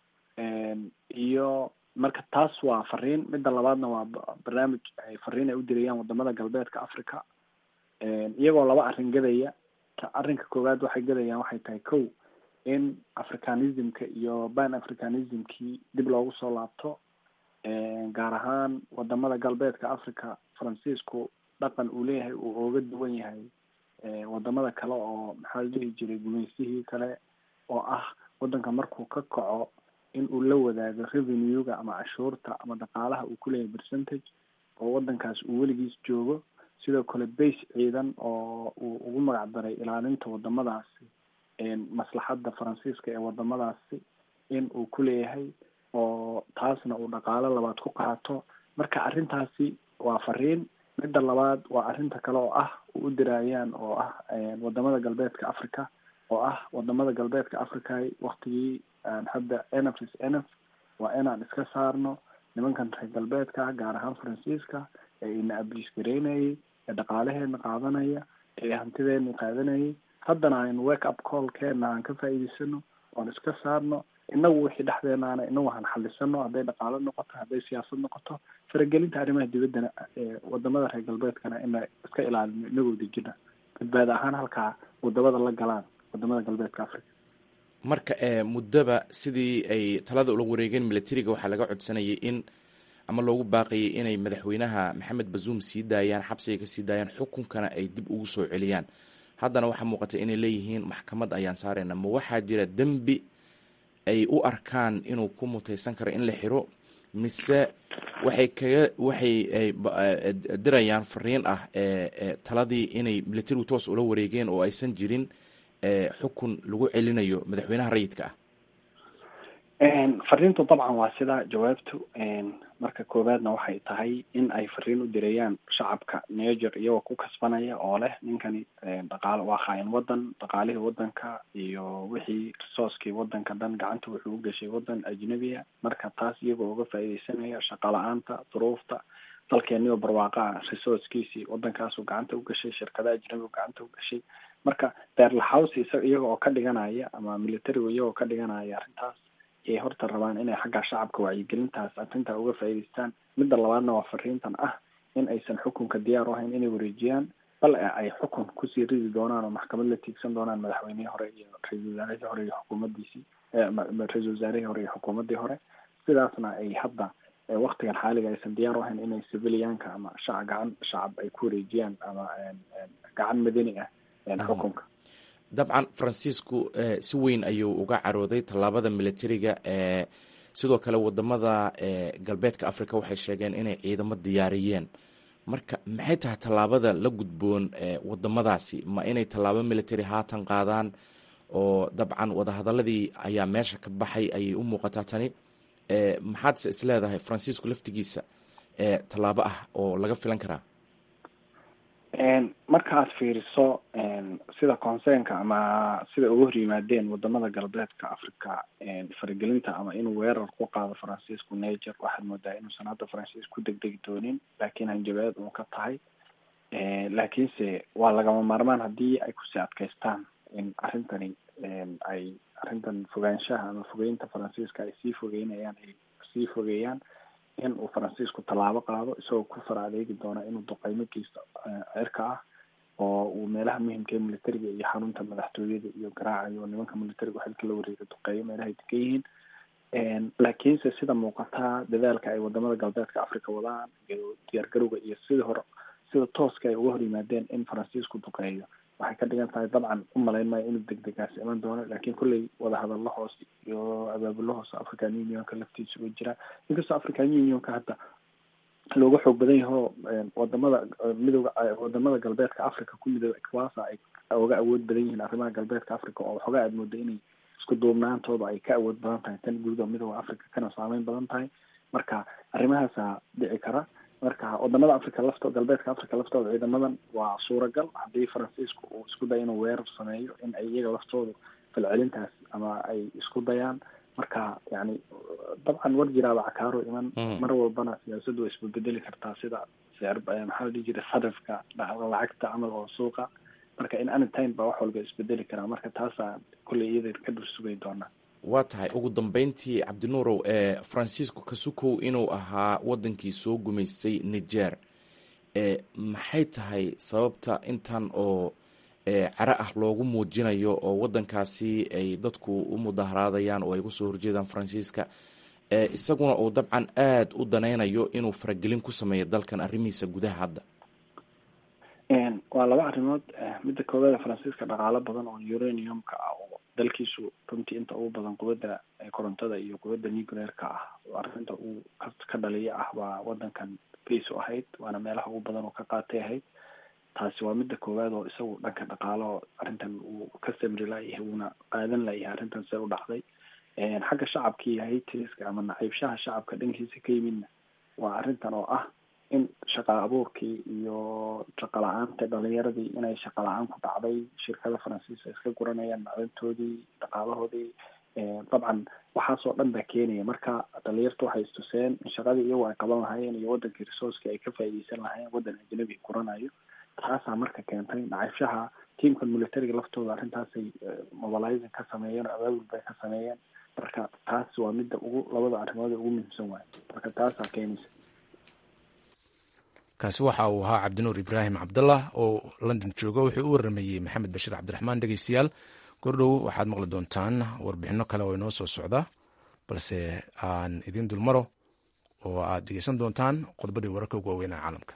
iyo marka taas waa fariin midda labaadna waa barnaamij ay fariin ay u dirayaan wadamada galbeedka africa iyagoo laba arrin gadaya arrinka koowaad waxay gadayaan waxay tahay kow in africanismka iyo ban africanismkii dib loogu soo laabto gaar ahaan wadamada galbeedka africa faransiisku dhaqan uu leeyahay uu ooga duwan yahay wadamada kale oo maxaa la dhihi jiray gumeysihii kale oo ah wadanka markuu ka kaco in uu la wadaago revenue-ga ama cashuurta ama dhaqaalaha uu kuleeyahay percentage oo wadankaas uu weligiis joogo sidoo kale base ciidan oo uu ugu magac daray ilaalinta wadamadaasi maslaxadda faransiiska ee wadamadaasi in uu kuleeyahay oo taasna uu dhaqaalo labaad ku qaato marka arrintaasi waa fariin midda labaad waa arrinta kale oo ah u u diraayaan oo ah wadamada galbeedka africa oo ah wadamada galbeedka africa waktigii hadda enf is enf waa inaan iska saarno nimankan reer galbeedka gaar ahaan faransiiska ee ina abliis gareynayay ee dhaqaalaheena qaadanaya ee hantideena qaadanayay haddana aynu wake up callkeena aan ka faa'iidaysano oon iska saarno inagu wixii dhexdeenaana inagu han xalisano hadday dhaqaalo noqoto hadday siyaasad noqoto faragelinta arrimaha dibaddana wadamada reer galbeedkana ina iska ilaalino inagoo dejina badbaada ahaan halkaa wadamada la galaan wadamada galbeedka africa marka muddaba sidii ay talada ula wareegeen militariga waxaa laga codsanayay in ama loogu baaqayay inay madaxweynaha maxamed bazuum sii daayaan xabsiga kasii daayaan xukunkana ay dib ugu soo celiyaan haddana waxaa muuqata inay leeyihiin maxkamad ayaan saarayna ma waxaa jira dembi ay u arkaan inuu ku mutaysan karo in la xiro mise waxay kaga waxay dirayaan fariin ah taladii inay militarigu toos ula wareegeen oo aysan jirin xukun lagu celinayo madaxweynaha rayidka ah fariintu dabcan waa sidaa jawaabtu marka koowaadna waxay tahay in ay fariin u dirayaan shacabka niger iyagoo ku kasbanaya oo leh ninkani dhaqaal waa khaayin wadan dhaqaalihii wadanka iyo wixii resourcekii wadanka dhan gacanta wuxuu u gashay wadan ajnabiya marka taas iyagoo uga faa'iidaysanaya shaqa la-aanta duruufta dalkeenioo barwaaqa ah resourcekiisii wadankaasuu gacanta u gashay shirkada ajnabigu gacanta u gashay marka beerlahouse isa iyaga oo ka dhiganaya ama militarigu iyagoo ka dhiganaya arrintaas ay horta rabaan inay xagga shacabka wacyigelintaas arrintaa uga faa'iidaystaan midda labaadna waa fariintan ah in aysan xukunka diyaar u ahayn inay wareejiyaan bal ay xukun kusii ridi doonaan oo maxkamad la tiigsan doonaan madaxweynihii hore iyo ra-isul wasaarihii hore iyo xukuumaddiisii ra-isul wasaarihii hore iyo xukuumaddii hore sidaasna ay hadda waktigan xaaliga aysan diyaar u ahayn inay civilianka ama shaca gacan shacab ay ku wareejiyaan ama gacan madani ah xukunka dabcan faransiisku si weyn ayuu uga carooday tallaabada militariga sidoo kale wadamada galbeedka africa waxay sheegeen inay ciidamo diyaariyeen marka maxay tahay tallaabada la gudboon wadamadaasi ma inay tallaabo military haatan qaadaan oo dabcan wadahadaladii ayaa meesha ka baxay ayay u muuqataa tani maxaadse isleedahay faransiisku laftigiisa tallaabo ah oo laga filan karaa markaad fiiriso sida concernka ama sida uga hor yimaadeen wadamada galbeedka africa faragelinta ama inuu weerar ku qaado faransiisku niger waxaad moodaa inuusan hadda faransiis ku degdegi doonin laakiin hanjabeed uun ka tahay laakiinse waa lagama maarmaan haddii ay kusii adkaystaan in arrintani ay arrintan fogaanshaha ama fogeynta faransiiska ay sii fogeynayaan ay sii fogeeyaan in uu faransiisku tallaabo qaado isagoo ku fara adeegi doona inuu duqeymo geysto cirka ah oo uu meelaha muhimka ee militariga iyo xarunta madaxtooyada iyo garaacayo oo nimanka militariga xilka la wareega duqeeyo meelahay degan yihiin laakiinse sida muuqataa dadaalka ay wadamada galbeedka africa wadaan iyo diyaargarowga iyo sidii hore sida tooska ay uga hor yimaadeen in faransiisku duqeeyo waxay ka dhigan tahay dabcan u malayn maayo inuu degdegaasi iman doono laakiin kolley wadahadallo hoos iyo abaabulo hoos african unionka laftiisa u jira inkastoo african unionka hadda looga xoog badan yaho wadamada midooda wadamada galbeedka africa ku midooda equasa ay uga awood badan yihiin arrimaha galbeedka africa oo waxoogaa aad mooda inay isku duubnaantooda ay ka awood badan tahay tan guuda midooda africa kana saameyn badan tahay marka arrimahaasa dhici kara marka wadamada africa lafto galbeedka africa laftooda ciidamadan waa suuragal haddii faransiisku uu isku dayo inuu weerar sameeyo in ay iyaga laftooda falcelintaas ama ay isku dayaan marka yani dabcan war jiraaba cakaaro iman mar walbana siyaasaddu way isbedbedeli kartaa sida sicir maxaa la dhihi jiray sarifka lacagta camal oo suuqa marka in anytime baa wax walba isbedeli karaa marka taasaa kolley iyada ka dhul sugay doonaa waa tahay ugu dambeyntii cabdinuurow ee francisco kasukow inuu ahaa wadankii soo gumaystay niger e maxay tahay sababta intan oo caro ah loogu muujinayo oo wadankaasi ay dadku u mudaharaadayaan oo ay kusoo horjeedaan faransiiska isaguna uu dabcan aada u danaynayo inuu faragelin ku sameeyo dalkan arrimihiisa gudaha hadda waa laba arrimood midda koowaada faransiiska dhaqaalo badan oo uraniumka ah oo dalkiisu runtii inta ugu badan quwadda korontada iyo quwadda nuclearka ah arrinta uu ka dhaliya ah waa wadankan base u ahayd waana meelaha ugu badan oo ka qaatay ahayd taasi waa midda koowaad oo isagu dhanka dhaqaalo arrintan uu ka samri layahay wuuna qaadan layahay arrintan see u dhacday xagga shacabka iyo haytriska ama naciibshaha shacabka dhankiisa ka yimidna waa arrintan oo ah in shaqa abuurkii iyo shaqa la-aanta dhalinyaradii inay shaqa la-aan ku dhacday shirkada faransiiska iska guranayaan macdantoodii dhaqaalahoodii dabcan waxaasoo dhan baa keenaya marka dhalinyarta waxay istuseen in shaqadii iyagu ay qaban lahaayeen iyo wadankii resourceki ay ka faa'iideysan lahaayeen waddan ajnabi guranayo taasaa marka keentay naciibshaha tiamka militariga laftooda arrintaasay mobilizing ka sameeyeen oo abaabul bay ka sameeyeen marka taas waa midda ugu labada arrimood ee ugu muhiimsan waayo marka taasaa keenaysa kaasi waxa uu ahaa cabdinuur ibraahim cabdallah oo london jooga wuxuu u waramayey maxamed bashiir cabdiraxmaan dhegeystayaal gordhow waxaad maqli doontaan warbixino kale oo inoo soo socda balse aan idiin dulmaro oo aad dhegeysan doontaan qodobadii wararka ugu waaweynaa caalamka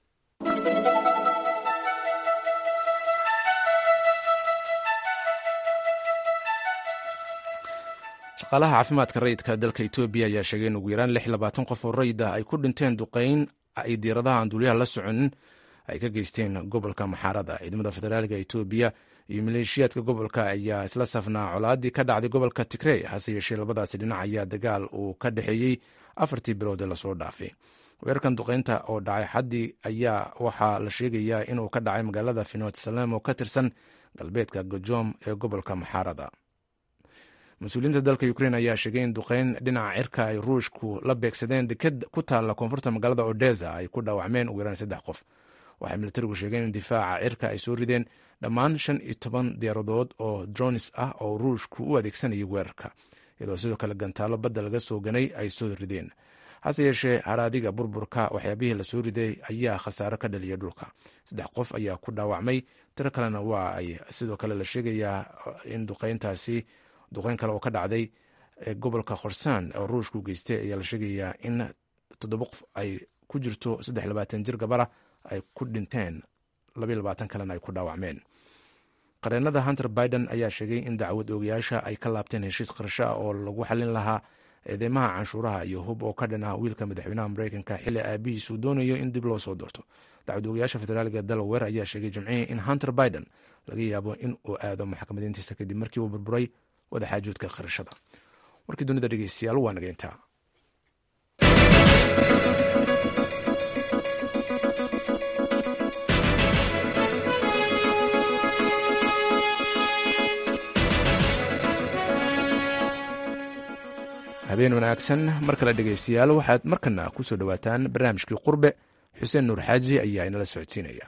shaqaalaha caafimaadka rayidka dalka etoobiya ayaa sheegay in ugu yaraan lix labaatan qof oo rayid ah ay ku dhinteen duqeyn ay diiradaha aan duuliyaha la soconin ay ka geysteen gobolka maxaarada ciidamada federaalka etoobiya iyo maleeshiyaadka gobolka ayaa isla safnaa colaadii ka dhacday gobolka tigrey hase yeeshee labadaasi dhinac ayaa dagaal uu ka dhexeeyey afartii bilood ee lasoo dhaafay weerarkan duqeynta oo dhacay xaddii ayaa waxaa la sheegayaa inuu ka dhacay magaalada finot salem oo ka tirsan galbeedka gojom ee gobolka maxaarada mas-uuliyiinta dalka ukrein ayaa sheegay in duqeyn dhinaca cirka ay ruushku la beegsadeen deked ku taalla koonfurta magaalada odesa ay ku dhaawacmeen ugu yaraan saddex qof waxay militarigu sheegeen in difaaca cirka ay soo rideen dhammaan shan iyo toban diyaaradood oo dronis ah oo ruushku u adeegsanayay weerarka iyadoo sidoo kale gantaalo badda laga soo ganay ay soo rideen hase yeeshee haraadiga burburka waxyaabihii lasoo riday ayaa khasaaro ka dhaliyay dhulka saddex qof ayaa ku dhaawacmay tiro kalena waa ay sidoo kale la sheegayaa in duqeyntaasi duqeyn kale oo ka dhacday gobolka khorsaan oo ruushku geystay ayaa la sheegayaa in toddoba qof ay ku jirto saddex labaatan jir gabara ay ku dhinteen labaiy labaatan kalena ay ku dhaawacmeen qareenada hunter biden ayaa sheegay in dacwad oogayaasha ay ka laabteen heshiis qarasho ah oo lagu xalin lahaa eedeymaha canshuuraha iyo hub oo ka dhan ah wiilka madaxweynaha mareykanka xilli aabihiisuu doonayo in dib loo soo doorto dacwad oogayaasha federaaliga delaware ayaa sheegay jimcihii in hunter biden laga yaabo in uu aado maxkamadiintiisa kadib markii uu burburay wadaxaajoodka qarashada warkii dunida dhegeystayaal waa nageyntaa habeen wanaagsan mar kale dhegeystayaal waxaad markana ku soo dhowaataan barnaamijkii qurbe xuseen nuur xaaji ayaa inala socodsiinaya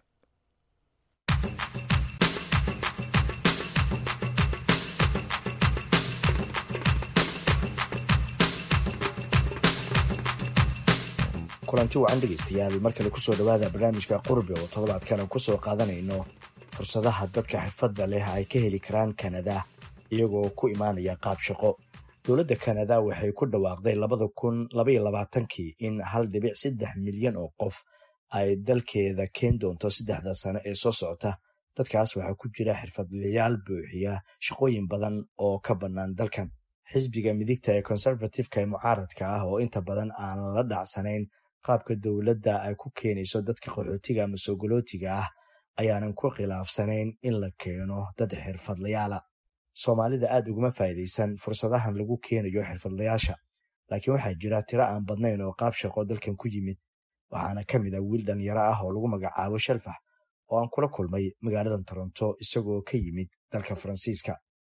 kulanti wacan dhegaystayaal mar kale kusoo dhowaada barnaamijka qurbe oo toddobaadkan kusoo qaadanayno fursadaha dadka xirfadda leh ay ka heli karaan kanada iyagoo ku imaanaya qaab shaqo dowladda kanada waxay ku dhawaaqday labada kun labaiyo labaatankii in hal dhibic saddex milyan oo qof ay dalkeeda keen doonto saddexda sano ee soo socota dadkaas waxaa ku jira xirfadlayaal buuxiya shaqooyin badan oo ka bannaan dalkan xisbiga midigta ee conservativeka ee mucaaradka ah oo inta badan aan la dhacsanayn qaabka dowladda ay ku keenayso dadka qaxootiga ama soogolootiga ah ayaanan ku khilaafsanayn in la keeno dad xirfadlayaala soomaalida aad uguma faa'iidaysan fursadahan lagu keenayo xirfadlayaasha laakiin waxaa jira tiro aan badnayn oo qaab shaqo dalkan ku yimid waxaana ka mid a wiil dhalinyaro ah oo lagu magacaabo shalfax oo aan kula kulmay magaaladan toronto isagoo ka yimid dalka faransiiska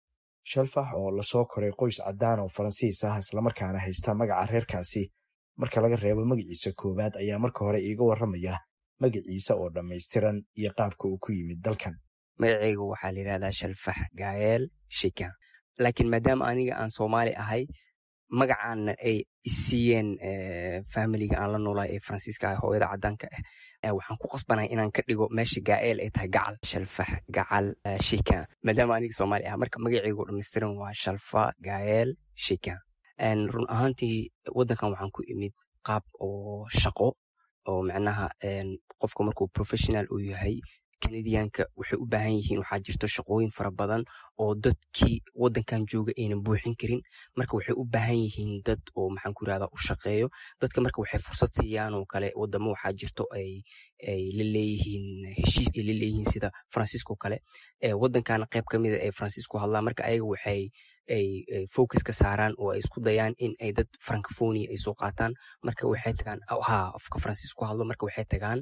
shelfax oo lasoo koray qoys caddaan oo faransiis ah islamarkaana haysta magaca reerkaasi marka laga reebo magaciisa koowaad ayaa marka hore iiga warramaya magaciisa oo dhammaystiran iyo qaabka uu ku yimid dalkan magacaygu waxaa la yidhahdaa shalfax gaayeel shikan laakiin maadaama aniga aan soomaali ahay magacaana ay isiiyeen familiga aan la noolay ee faransiiska ah hooyada caddaanka ah waxaan ku qasbanay inaan ka dhigo meesha gaa'eel ay tahay gacal shalfax gacal shikan maadaama aniga soomaali ah marka magacaygu dhammaystiran waa shalfa gaayeel shikan run ahaantii waddankan waxaan ku imid qaab oo shaqo oo macnaha qofka markuu professional uu yahay kanadiyaanka waxay u baahan yihiin waxaa jirto shaqooyin fara badan oo dadkii waddankan jooga aynan buuxin karin marka waxay u baahan yihiin dad oo maxaan ku irahdaa u shaqeeyo dadka marka waxay fursad siiyaan oo kale wadamo waxaa jirto ay ay la leeyihiin heshiis ay la leeyihiin sida faransiisko kale waddankana qayb ka mida ay faransiisku hadlaan marka ayaga waxay ay focus ka saaraan oo ay isku dayaan in ay dad francophonia ay soo qaataan marka waxay tagaan ha afka faransiisku hadlo marka waxay tagaan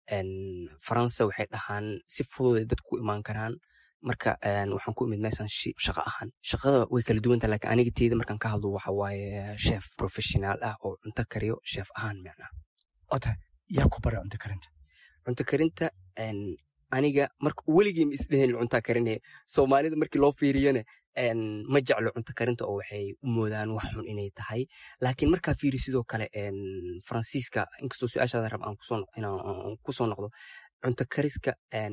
faransa waxay dhahaan si fudud ay dadku imaan karaan marka waxaan ku imid meeshan shaqo ahaan shaqada way kala duwanta lakin aniga teeda markaan ka hadlo waxa waaye chef professional ah oo cunto kariyo chef ahaan macnaha ota yaa ku bara cunto karinta cunto karinta aniga marka weligii ma isdhehen cuntaa karinaya soomaalida markii loo fiiriyana ma jeclo cunto karinta oo waxay u moodaan wax xun inay tahay laakiin markaa fiiri sidoo kale faransiiska inkastoo su-aashaada rab aan kusoo noqdo cunto kariska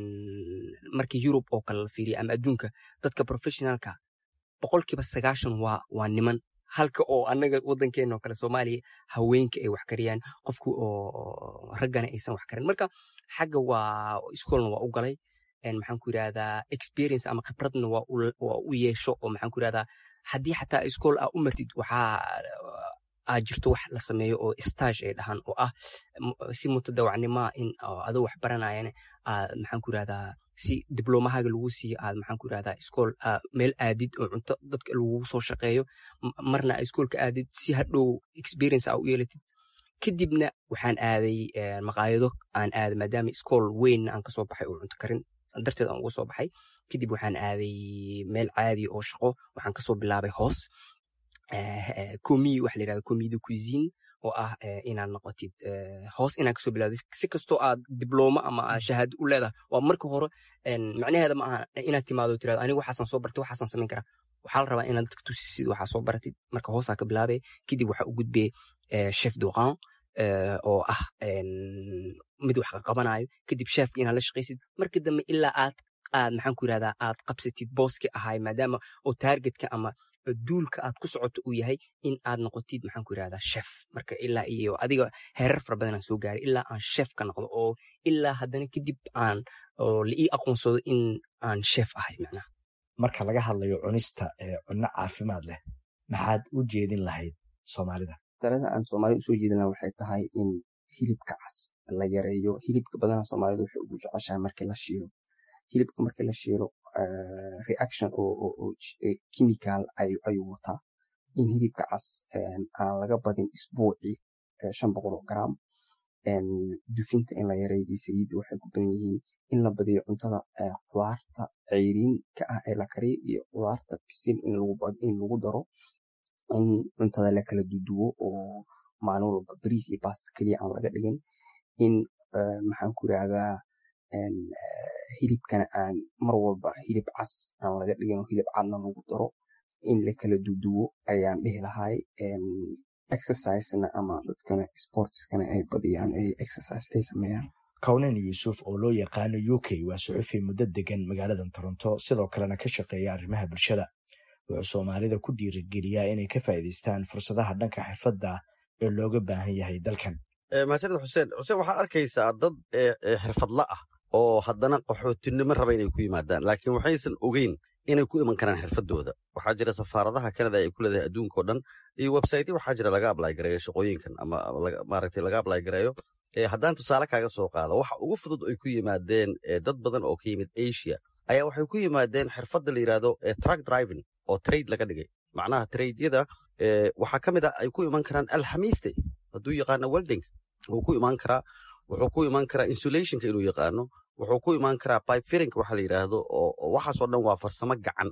markii yurub oo kale la fiiriya ama adduunka dadka professionalka boqolkiiba sagaashan waa waa niman halka oo annaga waddankeena oo kale soomaaliya haweenka ay wax kariyaan qofku oo raggana aysan wax karin marka xagga waa iskoolna waa u galay maxaan ku yirahdaa experience ama khibradna waa u yeesho oo maxaan ku yirahdaa haddii xataa iskool aa u martid waxaa aa jirto wax la sameeyo oo stage ay dhahaan oo ah si mutadawacnimoa in adoo wax baranayana aad maxaan ku yirahdaa si diblomahaaga lagu siiyo aad maxaan ku yirahdaa iskool meel aadid oo cunto dadka lagugu soo shaqeeyo marna iskoolka aadid si hadhow experience aa u yeelatid kadibna waxaan aaday maqaayado aan aaday maadaama iskool weynna aan kasoo baxay oo cunto karin darteed aan uga soo baxay kadib waxaan aaday meel caadi oo shaqo waxaan kasoo bilaabay hoos comi waxa la yirahda comi de cuisine oo ah inaad noqotid hoos inaad kasoo bilaawdid si kastoo aad diblooma ama shahaado u leedahay waa marka hore macnaheeda ma aha inaad timaado tirado aniga waxaasan soo bartay waxaasan samayn karaa waxaa la rabaa inaad dadka tusisid waxaa soo baratid marka hoosaa ka bilaabay kadib waxaa u gudbay chef duqan oo ah mid wax qabanayo kadib sheefka inaad la shaqaysid marka dambe ilaa aad aad maxaan ku yirahdaa aad qabsatid booski ahay maadaama oo targetka ama duulka aad ku socoto uu yahay in aad noqotid maxaan ku yirahdaa chef marka ilaa iyo adiga heerar fara badan aan soo gaaray ilaa aan chef ka noqdo oo ilaa haddana kadib aan oo la ii aqoonsado in aan chef ahay macnaha marka laga hadlayo cunista ee cunno caafimaad leh maxaad u jeedin lahayd soomaalida talada aan soomaalida usoo jeedina waxay tahay in hilibka cas la yareeyo hilibka badana soomaalida waxay ugu jeceshahay markii la shiilo hilibka markii la shiilo reaction oo chemical ayuu wataa in hilibka cas aan laga badin isbuucii shan boqol oo gram dufinta in la yareeyo iyo saliidda waxay ku badan yihiin in la badiyo cuntada qudaarta ceyriin ka ah ee la kariyo iyo qudaarta bisil in lagu daro in cuntada la kala duduwo oo maalin walba bariis iyo basta keliya aan laga dhigin in maxaan ku yirahdaa hilibkana aan mar walba hilib cas aan laga dhigin hilib cadna lagu daro in la kala duduwo ayaan dhihi lahay exercisena ama dadkana sportskana ay badiyaan ay exercise ay sameeyaan kawnen yuusuf oo loo yaqaano u k waa suxufi muddo degan magaalada toronto sidoo kalena ka shaqeeya arrimaha bulshada wuxuu soomaalida ku dhiirigeliyaa inay ka faa'iidaystaan fursadaha dhanka xirfadda ee looga baahan yahay dalkan mahadsanid xuseen xuseen waxaa arkaysaa dad xirfadla ah oo haddana qaxootinimo raba inay ku yimaadaan laakiin waxaysan ogeyn inay ku iman karaan xirfadooda waxaa jira safaaradaha kanada ay ku leedahay adduunka o dhan iyo websaytyo waxaa jira laga ablay gareeyo shaqooyinkan ama maaragtay laga ablay gareeyo haddaan tusaale kaaga soo qaado waxa ugu fudud ay ku yimaadeen dad badan oo ka yimid asia ayaa waxay ku yimaadeen xirfadda la yidhaahdo truck driving oo trade laga dhigay macnaha tradyada waxaa ka mid ah ay ku iman karaan alxamiiste hadduu yaqaano welding wuu ku imaan karaa wuxuu ku imaan karaa insulationka inuu yaqaano wuxuu ku imaan karaa pipe firinka waxa la yidhaahdo oo waxaasoo dhan waa farsamo gacan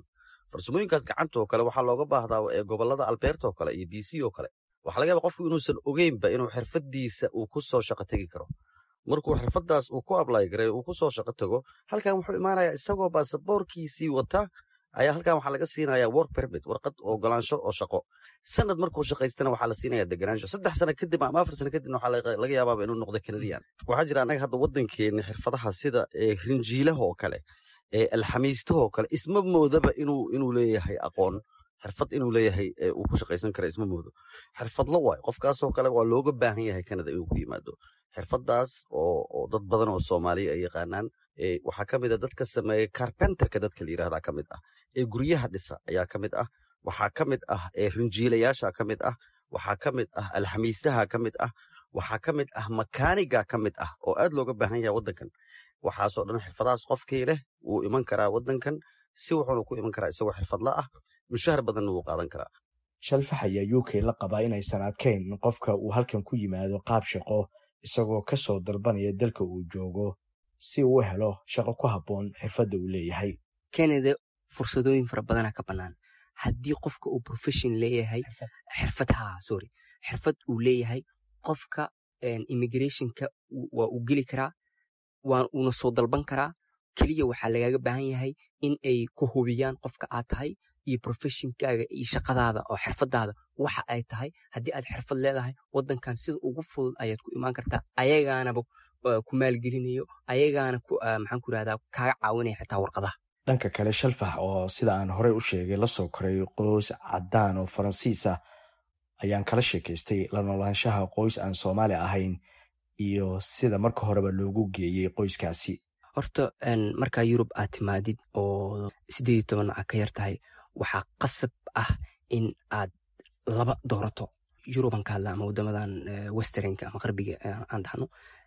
farsamooyinkaas gacanta oo kale waxaa looga baahdaa ee gobolada alberta oo kale iyo b c oo kale waxaa laga yaaba qofku inuusan ogeynba inuu xirfadiisa uu ku soo shaqo tegi karo markuu xirfadaas uu ku ablay gareeyo uu ku soo shaqo tago halkan wuxuu imaanayaa isagoo baasaboorkiisii wata ayaa halkan waxaa laga siinayaa work permit warqad ogolaansho oo shaqo sanad markuu shaqaystana waxaa la siinaya deganaansho saddex sano kadib ama afar sano kadibna waxaa laga yaabaaba inuu noqdo canadian waxaa jira annaga hadda waddankeena xirfadaha sida rinjiilaha oo kale alxamiistaha oo kale isma moodaba inuu inuu leeyahay aqoon xirfad inuu leeyahay uu ku shaqaysan kara isma moodo xirfadlo waayo qofkaasoo kale waa looga baahan yahay canada inuu ku yimaado xirfadaas oo dad badan oo soomaaliya ay yaqaanaan waxaa ka mid a dadka sameeya carpenterka dadka la yirahdaa ka mid ah ee guryaha dhisa ayaa ka mid ah waxaa ka mid ah rinjiilayaasha ka mid ah waxaa ka mid ah alxamiistaha ka mid ah waxaa ka mid ah makaaniga ka mid ah oo aad looga baahan yahay waddankan waxaasoo dhan xirfadahaas qofkii leh wuu iman karaa waddankan si wuxuuna ku iman karaa isagoo xirfadla ah mushahar badanna wuu qaadan karaa shalfax ayaa u k la qabaa inaysan adkayn in qofka uu halkan ku yimaado qaab shaqo isagoo ka soo dalbanaya dalka uu joogo si uu u helo shaqo ku habboon xirfadda uu leeyahay canada fursadooyin fara badana ka bannaan haddii qofka uu profession leeyahay xirfad ha sorry xirfad uu leeyahay qofka immigrationka waa uu geli karaa waa uuna soo dalban karaa keliya waxaa lagaaga baahan yahay in ay ku hubiyaan qofka aad tahay iyo professionkaaga iyo shaqadaada oo xirfadaada waxa ay tahay haddii aad xirfad leedahay waddankan sida ugu fudud ayaad ku imaan kartaa ayagaanaba ku maalgelinayo ayagaana maxaan ku irahdaa kaaga caawinaya xitaa warqadaha dhanka kale shalfax oo sida aan horey u sheegay la soo koray qoys caddaan oo faransiis ah ayaan kala sheekaystay la noolaanshaha qoys aan soomaali ahayn iyo sida marka horeba loogu geeyey qoyskaasi horta markaa yurub aad timaadid oo siddeed iyo toban aad ka yar tahay waxaa qasab ah in aad laba doorato yuruban ka hadla ama waddamadan westernka ama qarbiga aan dhahno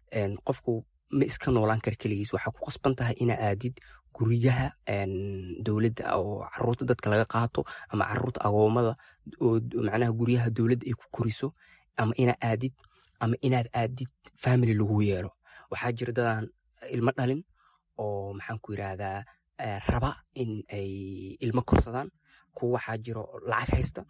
qofku ma iska noolaan kara keligiis waxaa ku qasban tahay inaa aadid guryaha dowladda oo caruurta dadka laga qaato ama caruurta agoomada oo macnaha guryaha dowladda ay ku koriso ama inaa aadid ama inaad aadid family lagu yeelo waxaa jira dadaan ilmo dhalin oo maxaan ku yirahdaa raba in ay ilmo korsadaan kuwa waxaa jiro lacag haysta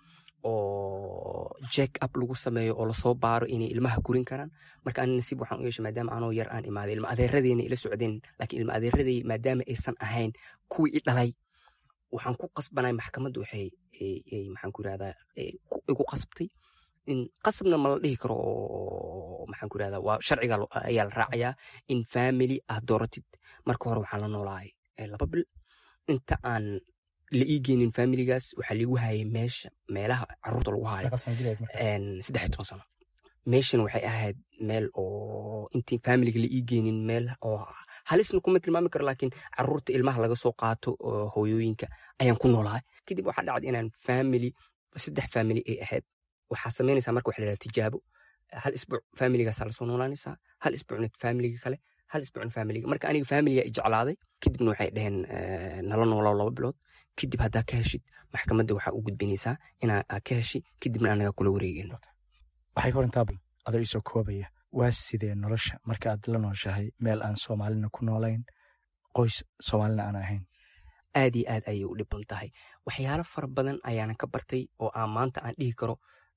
oo jack up lagu sameeyo oo lasoo baaro inay ilmaha korin karaan marka ani nasiib waxaan u yeeshay maadaama anoo yar aan imaaday ilma adeeradeena ila socdeen laakiin ilma adeeradey maadaama aysan ahayn kuwii i dhalay waxaan ku qasbanay maxkamadda waxay maxaan ku yirahdaa igu qasbtay in qasabna ma la dhihi karo oo maxaan ku yirahdaa waa sharciga ayaa la raacayaa in family aad dooratid marka hore waxaan la noolahay laba bil inta aan la ii geenin familigaas waxaa liigu hayay meesha meelaha caruurta lagu hayo saddex iyo toban sano meeshan waxay ahayd meel oo intii familiga la ii geenin meel oo halisna kuma tilmaami karo laakiin caruurta ilmaha laga soo qaato oo hooyooyinka ayaan ku noolahay kadib waxaa dhacday inaan family saddex family ay ahayd waxaa samaynaysaa marka waxa la yidhaha tijaabo hal isbuuc familigaasaa lasoo noolaanaysaa hal isbuucna familiga kale hal isbuucna familiga marka aniga familiga i jeclaaday kadibna waxay dhaheen nala noolaa laba bilood kadib haddaa ka heshid maxkamadda waxaa u gudbinaysaa inaa ka heshi kadibna anaga kula wareegeen waxay ka warantaa adoo isoo koobaya waa sidee nolosha marka aad la nooshahay meel aan soomaalina ku noolayn qoys soomaalina aan ahayn aad iyo aad ayay u dhiban tahay waxyaalo fara badan ayaana ka bartay oo aan maanta aan dhihi karo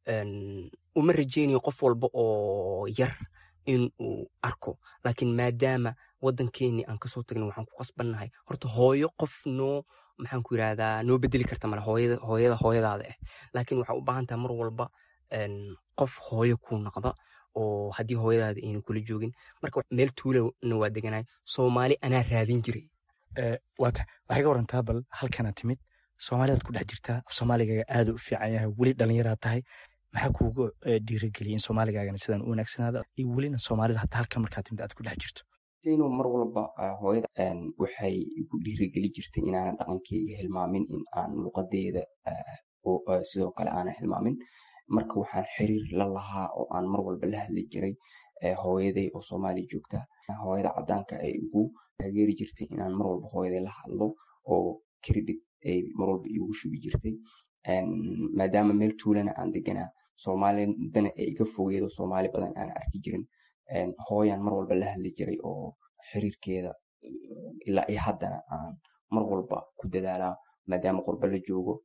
uma rajeynayo qof walba oo yar in uu arko laakiin maadaama waddankeennii aan kasoo tagnay waxaan ku qasbannahay horta hooyo qof noo maxaan ku yirahdaa noo bedeli karta male hooyada hooyada hooyadaada ah laakiin waxaa u baahan tahay mar walba qof hooyo kuu noqda oo haddii hooyadaada ayna kula joogin marka meel tuulana waa deganahay soomaali anaa raadin jiray waata waxay ka warantaa bal halkana timid soomaalidaad ku dhex jirtaa soomaaligaga aada u fiican yahay weli dhallinyaraad tahay maxaa kuugu dhiirigeliyay in soomaaligaagana sidan u wanaagsanaada iyo welina soomaalida hataa halkan markaa timid aad ku dhex jirto inuu mar walba hooyada waxay igu dhiirigeli jirtay inaanan dhaqankeyga hilmaamin in aan luqadeeda sidoo kale aanan hilmaamin marka waxaan xiriir la lahaa oo aan mar walba la hadli jiray hooyaday oo soomaaliya joogta hooyada cadaanka ay igu taageeri jirtay inaan mar walba hooyaday la hadlo oo credit ay mar walba igu shubi jirtay maadaama meel tuulana aan deganaa soomaalidana ay iga fogeedo soomaali badan aan arki jirin hooyaan mar walba la hadli jiray oo xiriirkeeda ilaa iyo haddana aan mar walba ku dadaalaa maadaama qurbo la joogo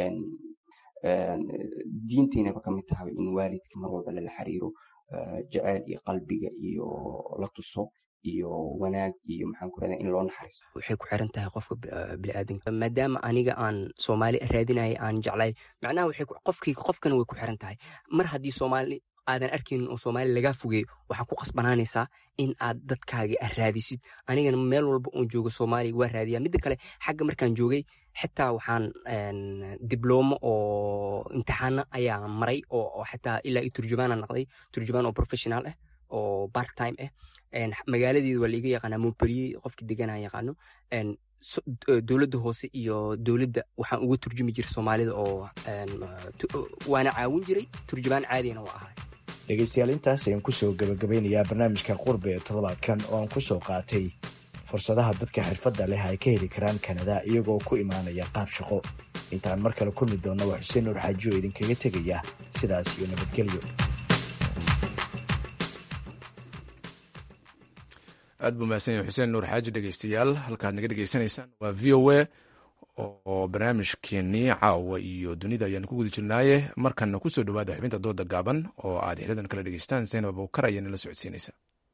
diintiinaba ka mid tahay in waalidka mar walba lala xiriiro jaceyl iyo qalbiga iyo la tuso iyo wanaag iyo maxaan ku rahdaa in loo naxariisto waxay ku xiran tahay qofka biniaadanka maadaama aniga aan soomaali raadinaya aan jeclay macnaha waxay qofkii qofkana way ku xiran tahay mar haddii soomaali aadan arkaynin oo soomaali lagaa fogeeyo waxaa ku qasbanaanaysaa in aad dadkaagi aad raadisid anigana meel walba oon joogo soomaaliya waa raadiyaa midda kale xagga markaan joogay xitaa waxaan diblomo oo imtixaana ayaa maray oo xitaa ilaa i turjumaana noqday turjumaan oo professional ah oo part time ah magaaladeeda waa laiga yaqaanaa montpellier qofki deganaa yaqaano dowladda hoose iyo dowladda waxaan uga turjumi jiray soomaalida oo waana caawin jiray turjumaan caadina waa ahay dhegaystayaal intaas ayaan kusoo gabagabeynayaa barnaamijka qurbe ee toddobaadkan oo aan kusoo qaatay fursadaha dadka xirfadda leh ay ka heli karaan kanada iyagoo ku imaanaya qaab shaqo intaan mar kale kulmi doonna waa xuseen nuur xaaji oo idinkaga tegaya sidaas iyo nabadgelyo aad buu mahadsan yahay xuseen nuur xaaji dhegeystayaal halkaad naga dhegeysanaysaan waa v o a oo barnaamijkeenii caawa iyo dunida ayaan ku guda jirnaaye markanna kusoo dhawaada xubinta dooda gaaban oo aad xilidan kala dhegeystaan zaynab abukar ayaa nala socodsiinaysa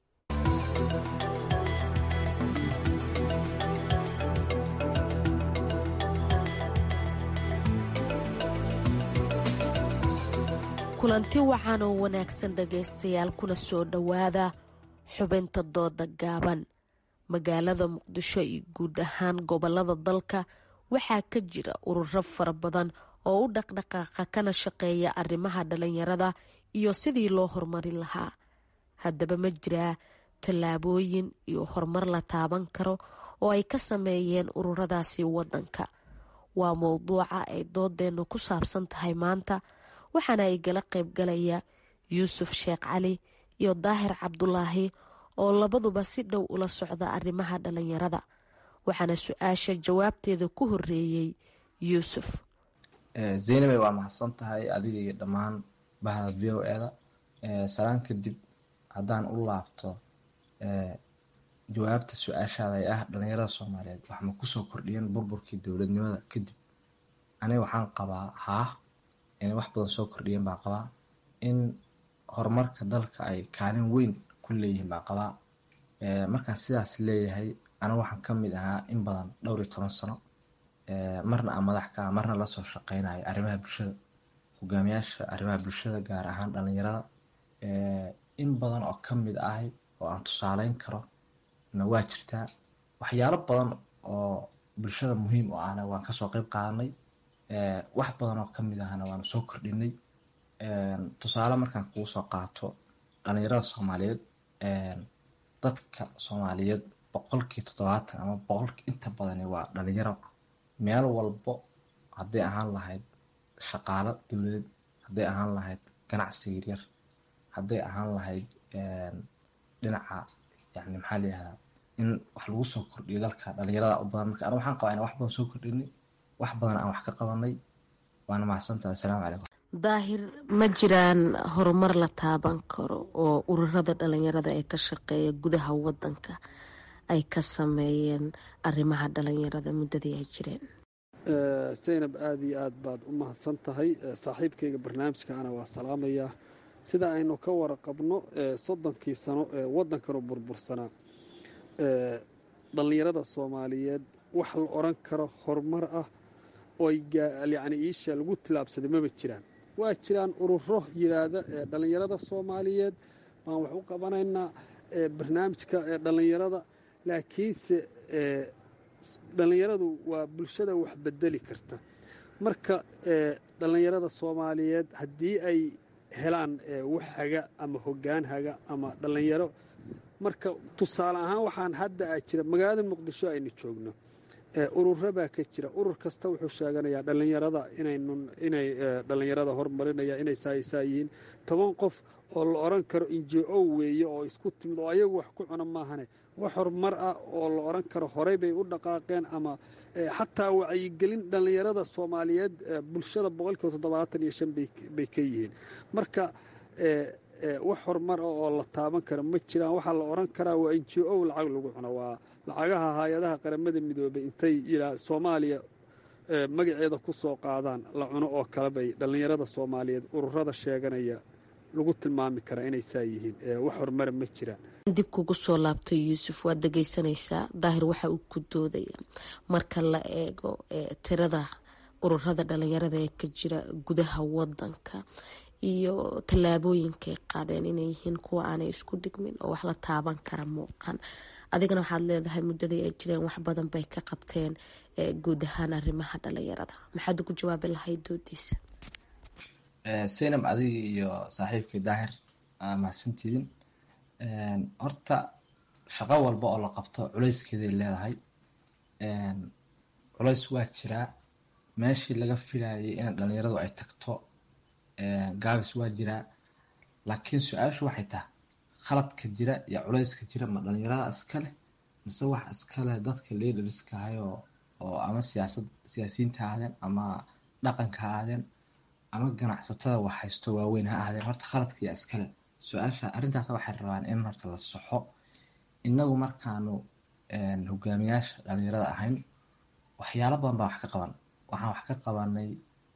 kulanti wacan oo wanaagsan dhegaystayaal kuna soo dhowaada xubinta dooda gaaban magaalada muqdisho iyo guud ahaan gobolada dalka waxaa ka jira ururo fara badan oo u dhaqdhaqaaqa kana shaqeeya arrimaha dhalinyarada iyo sidii loo horumarin lahaa haddaba ma jiraa tallaabooyin iyo horumar la taaban karo oo ay ka sameeyeen ururadaasi wadanka waa mowduuca ay doodeennu ku saabsan tahay maanta waxaana ay gala qaybgalaya yuusuf sheekh cali iyo daahir cabdulaahi oo labaduba si dhow ula socda arrimaha dhalinyarada waxaana su-aasha jawaabteeda ku horeeyey yuusuf zaynabay waa mahadsan tahay adiga iyo dhammaan bahda v o eda salaan kadib haddaan u laabto jawaabta su-aashaada ee ah dhalinyarada soomaaliyeed waxma kusoo kordhiyeen burburkii dowladnimada kadib aniga waxaan qabaa haah inay wax badan soo kordhiyeen baan qabaa in horumarka dalka ay kaalin weyn ku leeyihiin baan qabaa markaan sidaas leeyahay aniga waxaan ka mid ahaa in badan dhowr iyo toban sano marna aan madax ka ah marna lasoo shaqeynayo arrimaha bulshada hogaamiyaasha arrimaha bulshada gaar ahaan dhalinyarada in badan oo ka mid ahay oo aan tusaaleyn karo na waa jirtaa waxyaalo badan oo bulshada muhiim u ahna waan kasoo qeyb qaadanay wax badan oo kamid ahna waanu soo kordhinay tusaale markaan kugu soo qaato dhalinyarada soomaaliyeed dadka soomaaliyeed boqolkii toddobaatan ama boqolkii inta badani waa dhalinyaro meel walbo hadday ahaan lahayd shaqaalo dowladeed hadday ahaan lahayd ganacsi yaryar hadday ahaan lahayd dhinaca yani maxaa la yihahdaa in wax lagu soo kordhiyo dalka dhalinyarada u badan marka aniga waxaan qabaa inaan wax badan soo kordhinay wax badan aan wax ka qabanay waana mahadsantahay assalaamu calaykum daahir ma jiraan horumar la taaban karo oo ururada dhalinyarada ee ka shaqeeya gudaha wadanka ay ka sameeyeen arrimaha dhalinyarada muddadii ay jireen zaynab aada iyo aad baad u mahadsan tahay saaxiibkayga barnaamijkaana waa salaamayaa sida aynu ka waraqabno soddonkii sano ee waddankanu burbursanaa dhallinyarada soomaaliyeed wax la odran karo horumar ah oo yacni iisha lagu tilaabsaday maba jiraan waa jiraan ururo yidhaahda ee dhallinyarada soomaaliyeed waan wax u qabanaynaa barnaamijka ee dhallinyarada laakiinse dhallinyaradu waa bulshada wax bedeli karta marka dhallinyarada soomaaliyeed haddii ay helaan wax haga ama hoggaan haga ama dhallinyaro marka tusaale ahaan waxaan hadda a jira magaalada muqdisho aynu joogno ururo baa ka jira urur kasta wuxuu sheeganayaa dhallinyarada inay dhallinyarada hormarinaya inay saaisaa yihiin toban qof oo la odran karo injo weeye oo isku timid oo ayagu wax ku cuna maahane wax horumar ah oo la odran karo horey bay u dhaqaaqeen ama xataa wacyigelin dhallinyarada soomaaliyeed bulshada boqolkiiba toddobaatan iyo shan bay ka yihiin marka wax horumar ah oo la taaban karo ma jiraan waxaa la odhan karaa waa n j o lacag lagu cuno waa lacagaha hay-adaha qaramada midoobay intay yidhaa soomaaliya magaceeda ku soo qaadaan la cuno oo kale bay dhallinyarada soomaaliyeed ururada sheeganaya lagu tilmaami karaa inay saa yihiin wax horumara ma jiraan dib kugu soo laabtay yuusuf waad dhegeysanaysaa daahir waxa uu ku doodaya marka la eego tirada ururada dhalinyarada ee ka jira gudaha wadanka iyo tallaabooyinkay qaadeen inay yihiin kuwa aanay isku dhigmin oo wax la taaban kara muuqan adigana waxaad leedahay muddadii ay jireen wax badan bay ka qabteen guud ahaan arrimaha dhalinyarada maxaad ugu jawaabi lahayd doodiisa saynab adiga iyo saaxiibkii daahir mahadsantiidin horta shaqo walba oo la qabto culayskeeday leedahay culays waa jiraa meeshii laga filayay in dhalinyaradu ay tagto gaabis waa jiraa laakiin su-aashu waxay tahay khaladka jira iyo culayska jira ma dhalinyarada iskale mise wax iskale dadka leaderska ahayoo oo ama siyaasad siyaasiyiinta ha ahaadeen ama dhaqanka ha ahaadeen ama ganacsatada wax haysto waaweyn ha ahaadeen horta khaladka iyo iskale su-aasha arrintaas waxay rabaan in horta la soxo inagu markaanu hogaamiyaasha dhalinyarada ahayn waxyaalo badan baa wax ka qaban waxaan wax ka qabanay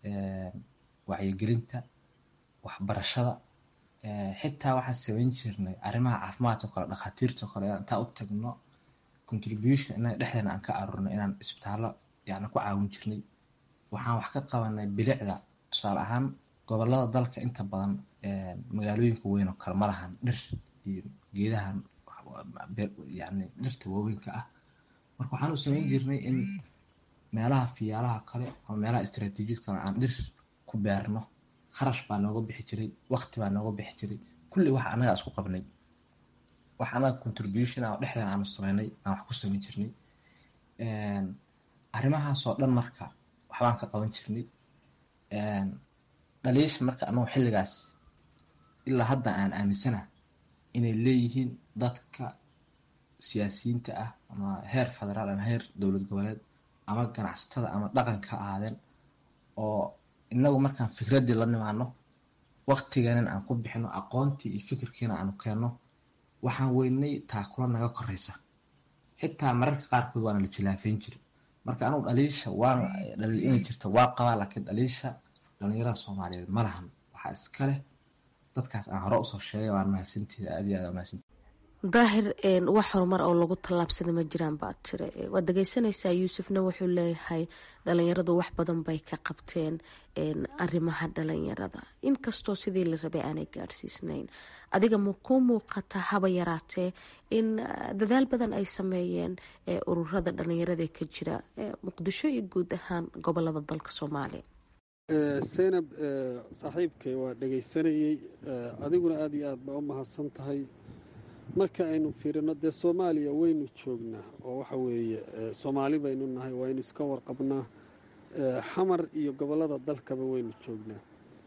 wacyigelinta waxbarashada xitaa waxaan samayn jirnay arrimaha caafimaadka o kale dhakhaatiirta o kale inaan intaa u tagno contribution inaga dhexdeena aan ka aruurno inaan isbitaallo yani ku caawin jirnay waxaan wax ka qabanay bilicda tusaale ahaan gobolada dalka inta badan magaalooyinka weyn oo kale ma lahan dhir iyo geedahan yani dhirta waaweynka ah marka waxaan u samayn jirnay in meelaha fiyaalaha kale ama meelaha istraatiijiyad kale aan dhir ku beerno kharash baa nooga bixi jiray waqti baa nooga bixi jiray kulli wax annaga isku qabnay wax annaga contribution ah oo dhexdeena aanu sameynay aan wax ku samayn jirnay arrimahaasoo dhan marka waxbaan ka qaban jirnay dhaliisha marka anagu xilligaas ilaa hadda aan aaminsana inay leeyihiin dadka siyaasiyiinta ah ama heer federaal ama heer dowlad goboleed ama ganacsatada ama dhaqanka ahaadeen oo inagu markaan fikraddii la nimaano waktiganin aan ku bixino aqoontii iyo fikirkiina aanu keenno waxaan weynay taakula naga koraysa xitaa mararka qaarkood waana la jilaafeyn jiri marka anugu dhaliisha waan dhaliil inay jirto waa qabaa laakiin dhaliisha dhalinyarada soomaaliyeed ma lahan waxaa iska leh dadkaas aan hore usoo sheegay waan mahadsantiida aad iyo aad mahadsantiida daahir wax horumar oo lagu tallaabsada ma jiraan baa tire waad dhegeysanaysaa yuusufna wuxuu leeyahay dhalinyaradu wax badan bay ka qabteen arrimaha dhalinyarada inkastoo sidii la rabay aanay gaadhsiisnayn adiga ma kuu muuqata haba yaraatee in dadaal badan ay sameeyeen ururada dhalinyarada ka jira muqdisho iyo guud ahaan gobolada dalka soomaaliya seynab saaxiibkay waa dhegaysanayey adiguna aada iyo aad baa u mahadsan tahay marka aynu fiirino dee soomaaliya waynu joognaa oo waxa weeye soomaali baynu nahay waynu iska warqabnaa xamar iyo gobollada dalkaba waynu joognaa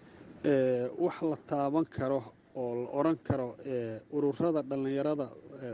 wax la taaban karo oo la odran karo ururada dhallinyarada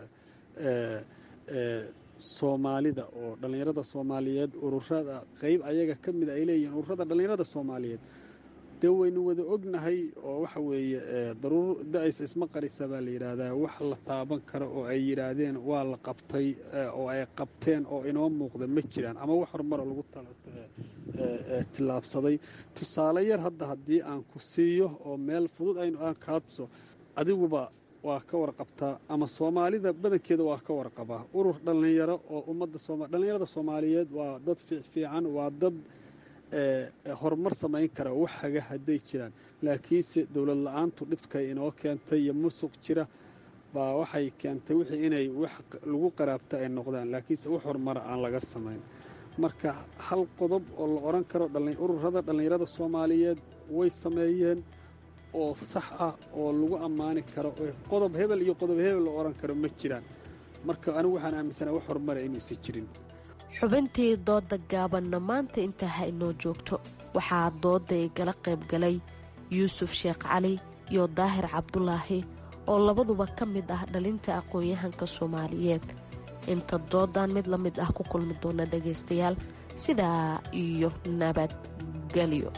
soomaalida oo dhallinyarada soomaaliyeed ururada qeyb ayaga ka mida ay leeyihiin ururada dhallinyarada soomaaliyeed dee waynu wada ognahay oo waxa weeye daruur da-aysa isma qarisa baa la yidhaahdaa wax la taaban karo oo ay yidhaahdeen waa la qabtay oo ay qabteen oo inoo muuqda ma jiraan ama wax horumaro lagu tillaabsaday tusaale yar hadda haddii aan ku siiyo oo meel fudud aynu aan kaabso adiguba waa ka warqabtaa ama soomaalida badankeeda waa ka warqabaa urur dhallinyaro oo ummadda sooma dhallinyarada soomaaliyeed waa dad fiican waa dad horumar samayn kara wax haga hadday jiraan laakiinse dowlad la-aantu dhibkay inoo keentay iyo musuq jira baa waxay keentay wixii inay wax lagu qaraabta ay noqdaan laakiinse wax horumara aan laga samayn marka hal qodob oo la odhan karo ururada dhallinyarada soomaaliyeed way sameeyeen oo sax ah oo lagu ammaani karo qodob hebel iyo qodob hebel la odhan karo ma jiraan marka anigu waxaan aaminsana wax horumara inuusan jirin xubintii dooda gaabanna maanta intaa ha inoo joogto waxaa dooda igala qayb galay yuusuf sheekh cali iyo daahir cabdulaahi oo labaduba ka mid ah dhalinta aqoon-yahanka soomaaliyeed inta doodan mid la mid ah ku kulmi doona dhagaystayaal sidaa iyo nabadgelyo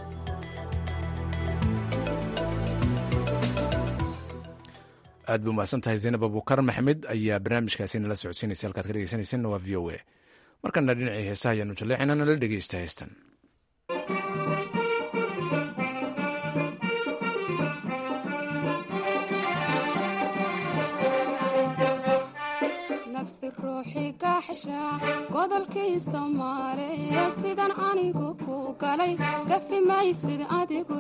aad ba umahadsan tahay zaynab abukar maxamed ayaa barnaamijkaasi nala socodsiinaysa halkaad ka dhegeysanaysanna waa v o a markana dhinacii heesaha ayaanu jaleecina nala dhegeysta heestan ruuxii gaaxsha godolkii soomaaliya sidan anigu ku galay gafi maysid adigu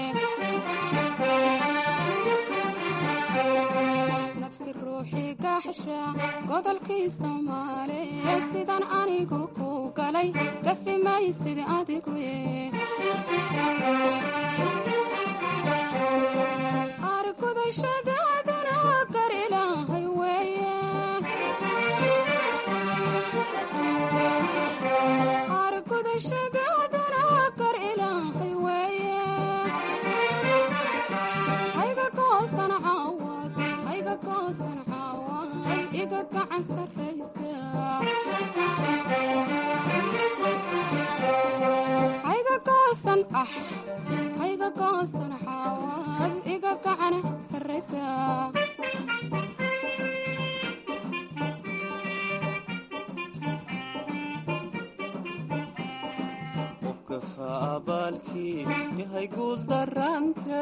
nabsi ruuxii gaaxsha godolkii soomaaliya sidan anigu ku galay gafi maysid adigu argudashadaadana gar ilaahay weeye argudashadaadana gar ilaahay weeye hayga goosan caawad hayga goosan caawad iga gacan sarraysa hayga goosan ah hayga goosan caawad iga gacan sarraysa qofka abaalkii yahay guul darante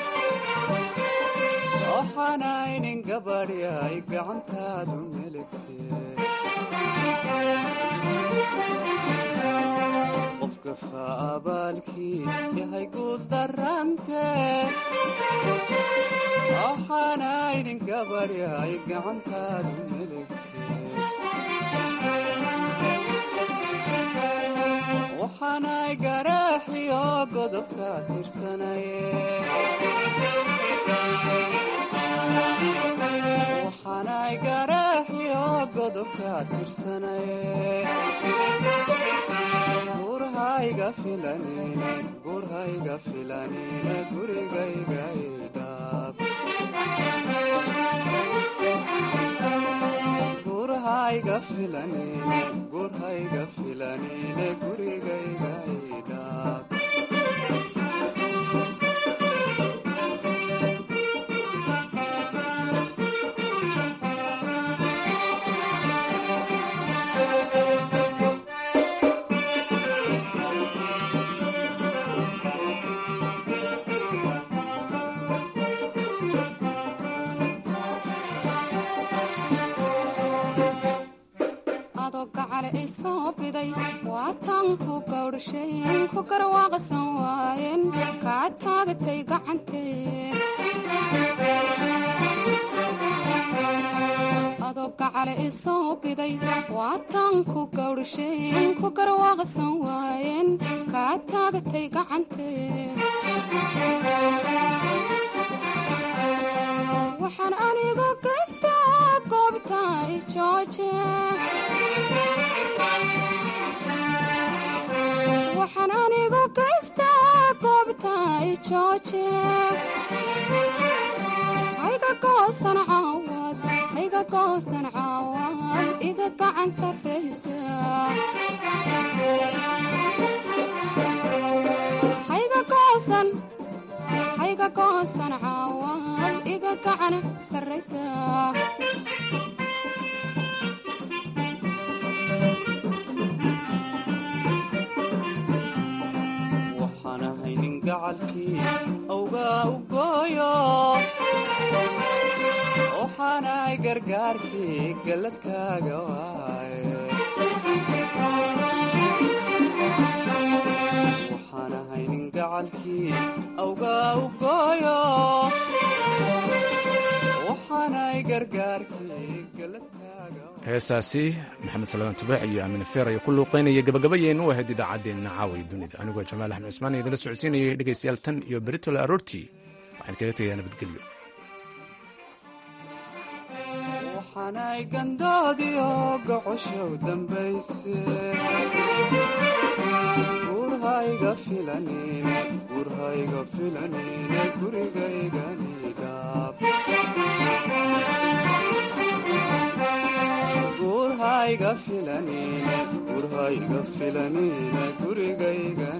waxaanaynin gabadhi ay gacantaadu melegte qofka faabaalkii yahay guul darante waxaanaynin gabadhi ay gacantaadu melegte waxaanay garaaxiyo godobka tirsanaye waxaanay garaaxiyo godobka tirsanaye gurhayga filanine gurhayga filanine gurigayga idhaab gurhayga filanine gurhayga filanine gurigayga idhaab adoo gacale i soo biday waataan ku gawdhasheen ku garwaaqsan waayeen kaa taagatay gacantee adoo gacale i soo biday waataan ku gawdhasheen ku garwaaqsan waayeen kaa taagatay gacantee waxaan anigu gaystaa goobta i jooje waxaan anigu gaystaa goobta i jooje hayga goosan caawad hayga goosan caawad iga gacan sarraysa hayga goosan hayga goosan caawad iga gacan sarraysa waxaan ahay nin gacalkii awgaa u gooyo waxaanahay gargaarkii galladkaaga waaye waxaan ahay nin gacalkii awgaa u gooyo waxaanahay gargaarkii galladkaaga heesaasi maxamed salmaan tubaax iyo aamin feer ayaa ku luuqeynaya gabagabayeen u ahayd idaacaddeenna caaway dunida anigoo jamaal axmed cusmaan iyo idinla socodsiinayay dhegaystayaal tan iyo beritole aroortii waxaan kaga tegayaa nabadgelyo waxaanay gandoodiyo gocoshow dambayse gurhayga filanine gurhayga filanine gurigayganidhaab gurhayga filanine gurhayga filanine gurigayga